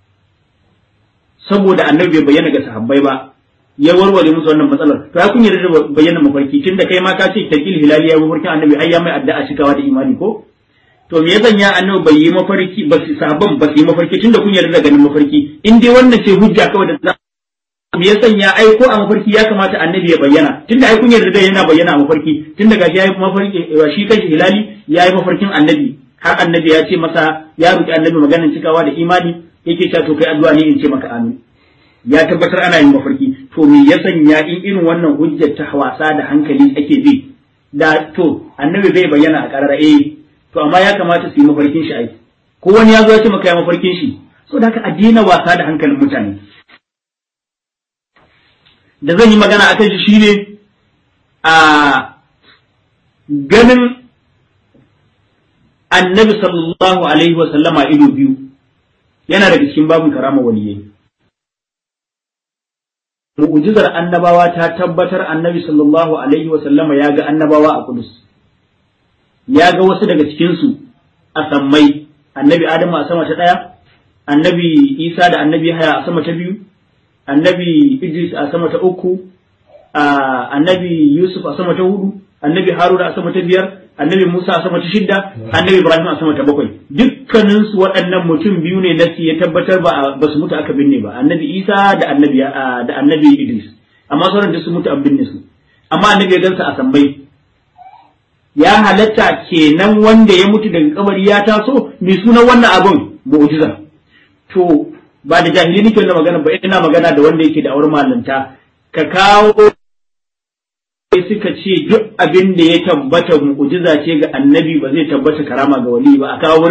saboda annabi bai bayyana ga sahabbai ba ya warware musu wannan matsalar to ya kun yarda da bayyana mafarki tunda kai ma ka ce takil hilali ya mafarkin annabi ai ya mai addu'a cikawa da imani ko to me ya sanya annabi bai yi mafarki ba su sahabban ba su yi mafarki tunda kun yarda da ganin mafarki in dai wannan ce hujja kawai da me ya sanya ai ko a mafarki ya kamata annabi ya bayyana tunda ai kun yarda da yana bayyana a mafarki tunda gashi yayi mafarki shi kanshi hilali yayi mafarkin annabi har annabi ya ce masa ya roki annabi maganar cikawa da imani yake cewa to kai addu'a ne in ce maka amin ya tabbatar ana yin mafarki to me ya sanya in irin wannan hujjar ta wasa da hankali ake bi da to annabi bai bayyana a karara eh to amma ya kamata su yi mafarkin shi ai ko wani ya zo ya ce maka ya mafarkin shi so da haka a daina wasa da hankalin mutane da zan yi magana a kan shi shine a ganin annabi sallallahu alaihi wa sallama ido biyu yana daga cikin babin karama waliyai mu'jizar annabawa ta tabbatar annabi sallallahu alaihi wa sallama ya ga annabawa a kudus ya ga wasu daga cikinsu a sammai annabi adamu a sama ta ɗaya annabi isa da annabi haya a sama ta biyu annabi idris a sama ta uku annabi yusuf a sama ta hudu annabi haruna a sama ta biyar annabi musa a sama ta shidda annabi ibrahim a sama ta bakwai dukkaninsu waɗannan mutum biyu ne nasi ya tabbatar ba ba su mutu aka binne ba annabi isa da annabi da annabi idris amma sauran da su mutu an binne su amma annabi ya gansa a sammai ya halatta kenan wanda ya mutu daga kabari ya taso mai sunan wannan abin mu'jiza to ba da jahili nake wannan magana ba ina magana da wanda yake da aure malanta ka kawo suka ce duk abin da ya tabbata mu'jiza ce ga annabi ba zai tabbata karama ga wali ba a kawo wurin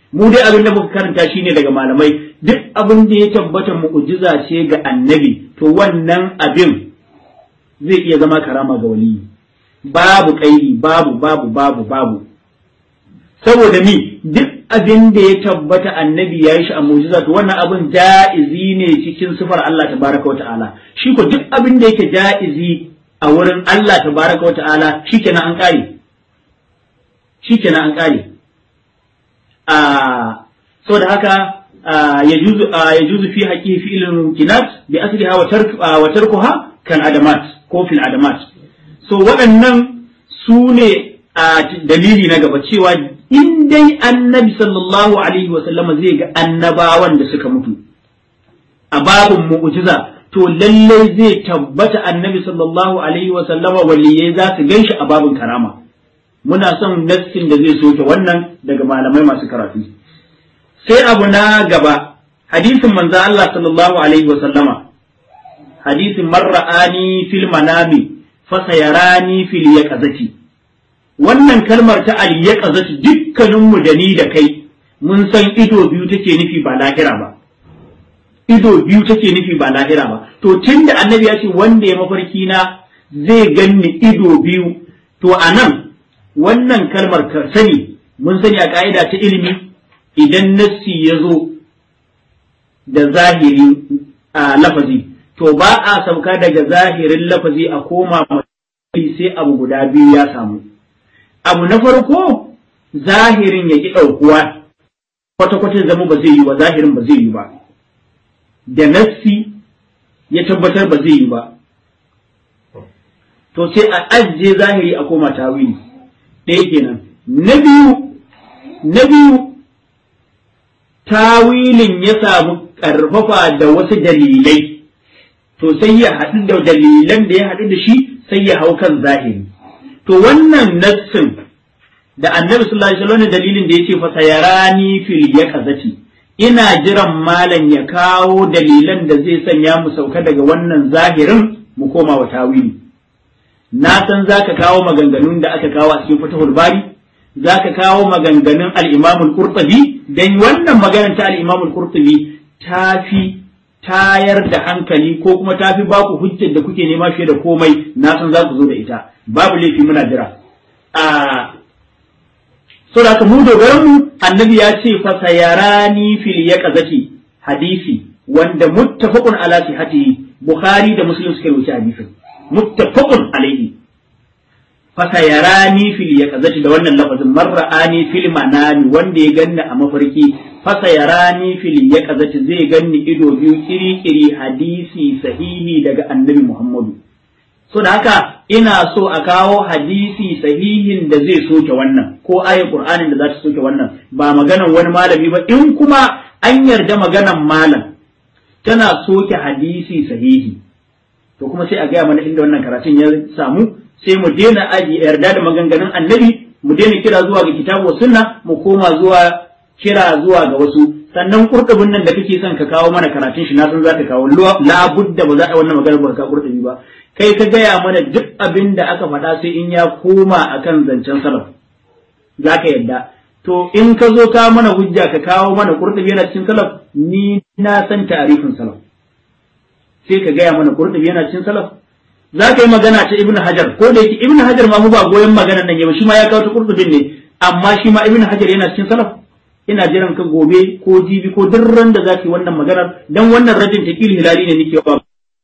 mu dai abin da muka karanta shine daga malamai duk abin da ya tabbata mu'jiza ce ga annabi to wannan abin zai iya zama karama ga waliyi babu kairi babu babu babu babu saboda mi duk abin da ya tabbata annabi ya yi shi a mu'jiza to wannan abin ja'izi ne cikin sifar Allah tabaraka wa ta'ala shi ko duk abin da yake ja'izi a wurin Allah tabaraka wa ta'ala shikenan an kare shikenan an kare a saboda haka yajuzu yajuzu fi haqihi fi'lul mumkinat bi asliha wa tark wa tarkuha kan adamat ko fil adamat so waɗannan su ne a dalili na gaba cewa in dai annabi sallallahu alaihi wa sallama zai ga annabawan da suka mutu a babun mu'jiza to lallai zai tabbata annabi sallallahu alaihi wa sallama waliyai za su ganshi a babun karama muna son nassin da zai soke wannan daga malamai masu karatu sai abu na gaba hadisin manzo Allah sallallahu alaihi wa sallama hadisin marra'ani fil manami fasayarani fil yaqazati wannan kalmar ta al yaqazati dukkanin mu da ni da kai mun san ido biyu take nufi ba lahira ba ido biyu take nufi ba lahira ba to tunda annabi ya ce wanda ya mafarki na zai ganni ido biyu to anan wannan kalmar ka sani mun sani a ka'ida ta ilimi idan nassi ya zo da zahiri a lafazi to ba a sauka daga zahirin lafazi a koma sai abu guda biyu ya samu abu na farko zahirin ya ki ɗaukuwa kwata-kwata zama ba zai yi ba zahirin ba zai yi ba da nassi ya tabbatar ba zai yi ba to sai a ajiye zahiri a koma tawili ɗaya kenan na biyu na biyu tawilin ya samu ƙarfafa da wasu dalilai to sai ya haɗu da dalilan da ya haɗu da shi sai ya hau kan zahiri to wannan nassin da annabi sallallahu alaihi wasallam dalilin da yace fa sayarani fil yaqazati ina jiran malam ya kawo dalilan da zai sanya mu sauka daga wannan zahirin mu koma wa tawili na san zaka kawo maganganun da aka kawo a cikin fatahul bari zaka kawo maganganun al-imam al-qurtubi dan wannan maganar ta al-imam al-qurtubi tafi tayar da hankali ko kuma tafi baku hujjar da kuke nema fiye da komai na san za ku zo da ita babu laifi muna jira a so da mu dogaran mu annabi ya ce fa sayarani fil yaqazati hadisi wanda muttafaqun ala sihhatihi bukhari da muslim suka rubuta hadisin muttafaqun alaihi fa sayarani fil yaqazati da wannan lafazin marra'ani fil manami wanda ya ganni a mafarki fa sayarani fil yaqazati zai ganni ido biyu kiri-kiri hadisi sahihi daga annabi muhammadu so da haka ina so a kawo hadisi sahihin da zai soke wannan ko ayar qur'anin da za ta soke wannan ba maganan wani malami ba in kuma an yarda maganan malam tana soke hadisi sahihi to kuma sai a gaya mana inda wannan karatun ya samu sai mu daina aji yarda da maganganun annabi mu daina kira zuwa ga kitabu sunna mu koma zuwa kira zuwa ga wasu sannan kurkubin nan da kake son ka kawo mana karatun shi na san za ka kawo labudda ba za a wannan maganar ba ka kurkubi ba kai ka gaya mana duk abin da aka faɗa sai in ya koma akan zancen salaf za ka yadda to in ka zo ka mana hujja ka kawo mana kurtubi yana cikin salaf ni na san tarifin salaf sai ka gaya mana kurtubi yana cikin salaf za ka yi magana ta ibnu hajar ko da yake ibnu hajar ma mu ba goyon magana nan yau shi ma ya kawo ta kurtubin ne amma shi ma ibnu hajar yana cikin salaf ina jiran ka gobe ko jibi ko duk ran da za ka yi wannan maganar dan wannan rajin takil hilali ne nake wa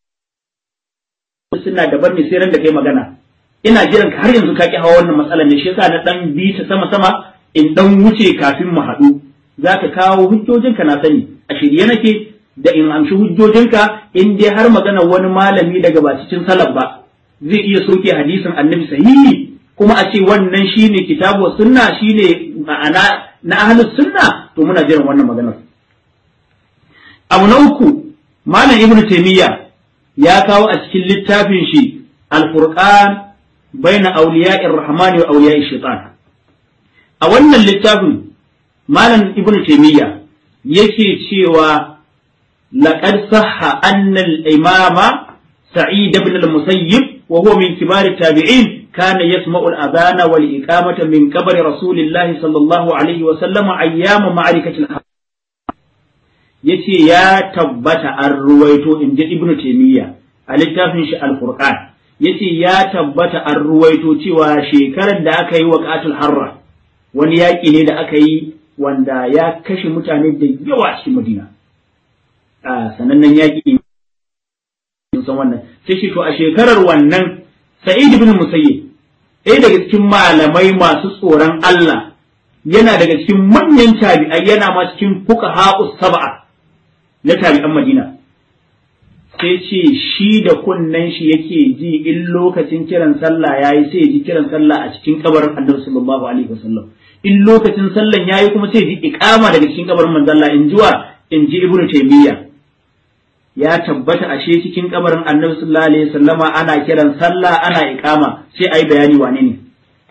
suna daban ne sai ran da kai magana ina jiran ka har yanzu ka ki hawa wannan matsalar ne shi yasa na dan bi ta sama sama in dan wuce kafin mu haɗu zaka kawo hujjojinka na sani a shirye nake da in amshi hujjojinka in dai har magana wani malami daga ba cikin salaf ba zai iya soke hadisin annabi sahihi kuma a ce wannan shine kitabu sunna shine ma'ana na ahlus sunna to muna jiran wannan maganar abu na uku malam ibnu taymiya ya kawo a cikin littafin shi al-furqan baina awliya'ir rahmani wa awliya'ish shaitan a wannan littafin malam ibnu taymiya yake cewa laqad sahha anna al-imama sa'id ibn al-musayyib wa huwa min kibar at-tabi'in كان يسمع الأذان والإقامة من قبر رسول الله صلى الله عليه وسلم أيام معركة الحرب yace ya tabbata an ruwaito in ji ibnu taymiya a littafin shi al-qur'an yace ya tabbata an ruwaito cewa shekarar da aka yi wa qatul harra wani yaƙi ne da aka yi wanda ya kashe mutane da yawa cikin madina a sanannen yaƙi san wannan sai shi to a shekarar wannan sa'id ibn musayyib ɗaya daga cikin malamai masu tsoron Allah yana daga cikin manyan tabi'ai yana ma cikin fuqaha'us sab'a na tabi'an Madina sai ce shi da kunnen shi yake ji in lokacin kiran sallah yayi sai ji kiran sallah a cikin kabarin Annabi sallallahu alaihi wasallam in lokacin sallan yayi kuma sai ji iqama daga cikin kabarin manzon Allah in jiwa in ji Ibn Taymiyyah ya tabbata ashe cikin kabarin Annabi sallallahu alaihi wasallama ana kiran sallah ana iqama sai ayi bayani wane ne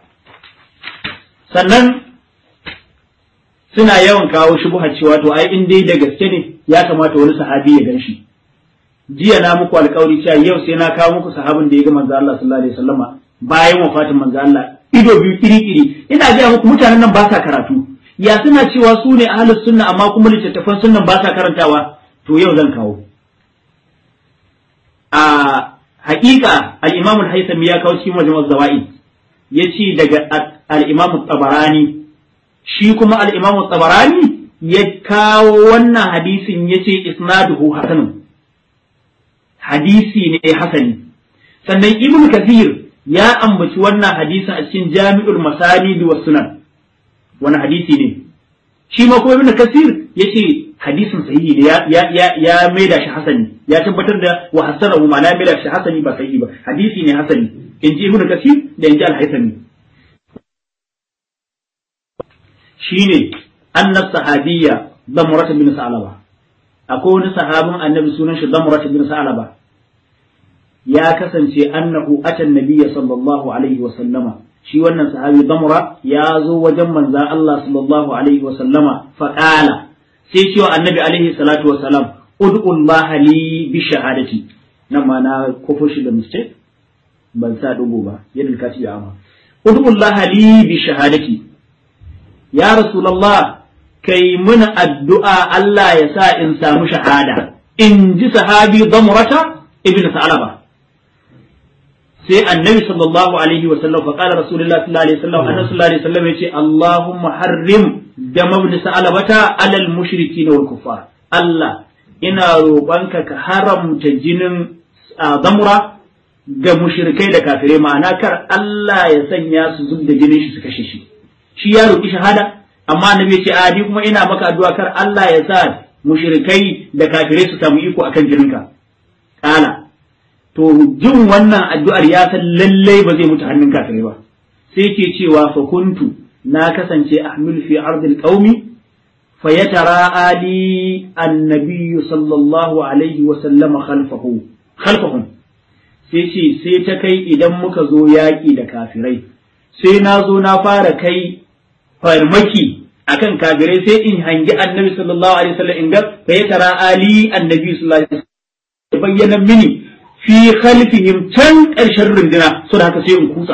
sannan suna yawan kawo shubuhar cewa to ai in dai da gaske ne ya kamata wani sahabi ya ganshi jiya na muku alƙawari cewa yau sai na kawo muku sahabin da ya ga manzo Allah sallallahu alaihi wasallama bayan wafatin manzo Allah ido biyu kiri-kiri ina ga muku mutanen nan ba sa karatu ya suna cewa su ne ahlus sunna amma kuma littattafan sunnan ba sa karantawa to yau zan kawo a haƙiƙa al-Imam al-Haythami ya kawo cikin majmu'uz zawaid yace daga al-Imam tabarani shi kuma al-Imam tabarani ya kawo wannan hadisin yace isnaduhu hasanun hadisi ne hasani sannan Ibn Kathir ya ambaci wannan hadisin a cikin Jami'ul Masanid wa Sunan wani hadisi ne shi ma kuma Ibn Kathir yace hadisin sahihi ne ya ya ya maida shi hasani ya tabbatar da wa hasanahu ma na maida shi hasani ba sahihi ba hadisi ne hasani in ji Ibn Kathir da in ji Al-Haythami shine annas sahabiyya Damrat bin Sa'laba akwai wani sahabin annabi sunan shi Damrat bin Sa'laba ya kasance annahu atan nabiyya sallallahu alaihi wa sallama shi wannan sahabi Damra ya zo wajen manzan Allah sallallahu alaihi wa sallama fa qala sai cewa annabi alaihi salatu wa salam ud'u Allah li bi shahadati nan ma na kofo shi da mistake ban sa dugo ba yadda ka ci amma ud'u Allah li bi shahadati ya rasulullah kai mun addu'a Allah ya sa in samu shahada in ji sahabi Damrata ibn Sa'laba sai annabi sallallahu alaihi wa sallam fa qala rasulullah sallallahu alaihi wasallam annabi sallallahu alaihi wasallam yace allahumma harrim dama ibn sa'alabata alal mushrikin wal kuffar Allah ina roƙonka ka haramta jinin zamura ga mushrikai da kafirai ma'ana kar Allah ya sanya su zub da jinin shi su kashe shi shi ya roƙi shahada amma annabi ya ce a ni kuma ina maka addu'a kar Allah ya sa mushrikai da kafirai su samu iko akan jininka kala to jin wannan addu'ar ya san lallai ba zai mutu hannun kafirai ba sai ke cewa fa kuntu na kasance ahmil fi ardil qaumi fa yatara ali annabi sallallahu alaihi wa sallama khalfahu khalfahum sai ce sai ta kai idan muka zo yaƙi da kafirai sai na zo na fara kai farmaki akan kafirai sai in hangi annabi sallallahu alaihi wasallam in ga fa yatara ali annabi sallallahu alaihi wasallam bayyana mini fi khalfihim can ƙarshen runduna so da haka sai in kutsa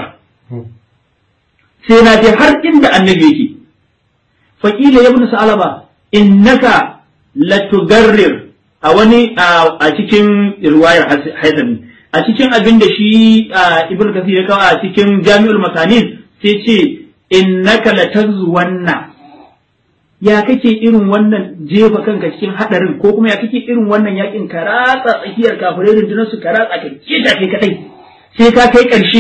sai na je har inda annabi yake faƙila ya bin sa'alaba innaka latugarrir a wani a cikin riwayar haizami a cikin abin da shi ibn kasir ya kawo a cikin jami'ul makanin sai ce innaka latazwanna ya kake irin wannan jefa kanka cikin hadarin ko kuma ya kake irin wannan yakin ka ratsa tsakiyar kafirai rundunar su ka ratsa ka keta kai kadai sai ka kai karshe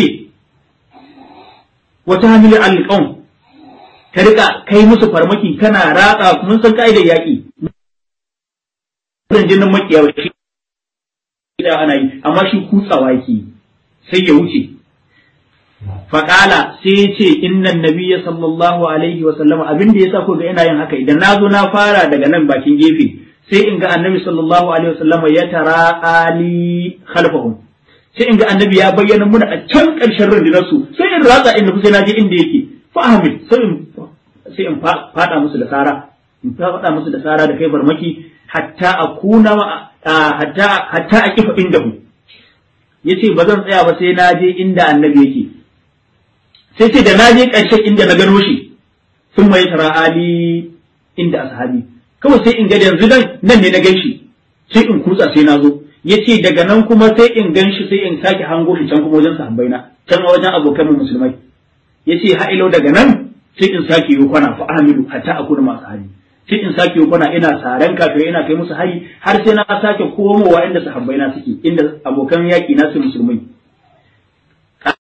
wata hamilu alqaum ka rika kai musu farmaki kana ratsa mun san ka'idar yaki rundunar makiya shi da ana yi amma shi kutsawa yake sai ya wuce faƙala sai ya ce innan nabiya sallallahu alaihi wa sallama abin da yasa ko ga ina yin haka idan na zo na fara daga nan bakin gefe sai in ga annabi sallallahu alaihi wa sallama ya tara ali khalfahum sai in ga annabi ya bayyana muna a can ƙarshen rundunar su sai in ratsa inda kusa na je inda yake fa ahmid sai in sai in fada musu da sara in fada musu da sara da kai farmaki hatta akuna hatta hatta a kifa inda yace ba zan tsaya ba sai na je inda annabi yake sai ce da na je ƙarshen inda na gano shi sun mai tara ali inda ashabi kawai sai in ga yanzu nan nan ne na gan shi sai in kutsa sai na zo ya ce daga nan kuma sai in gan shi sai in sake hango shi can kuma wajen sahabbai na can wajen abokan mu musulmai ya ce ha'ilo daga nan sai in sake yi kwana fa amilu hatta akuna masu hali sai in sake yi kwana ina saran kafirai ina kai musu hari har sai na sake komowa inda sahabbai na suke inda abokan yaƙi na su musulmai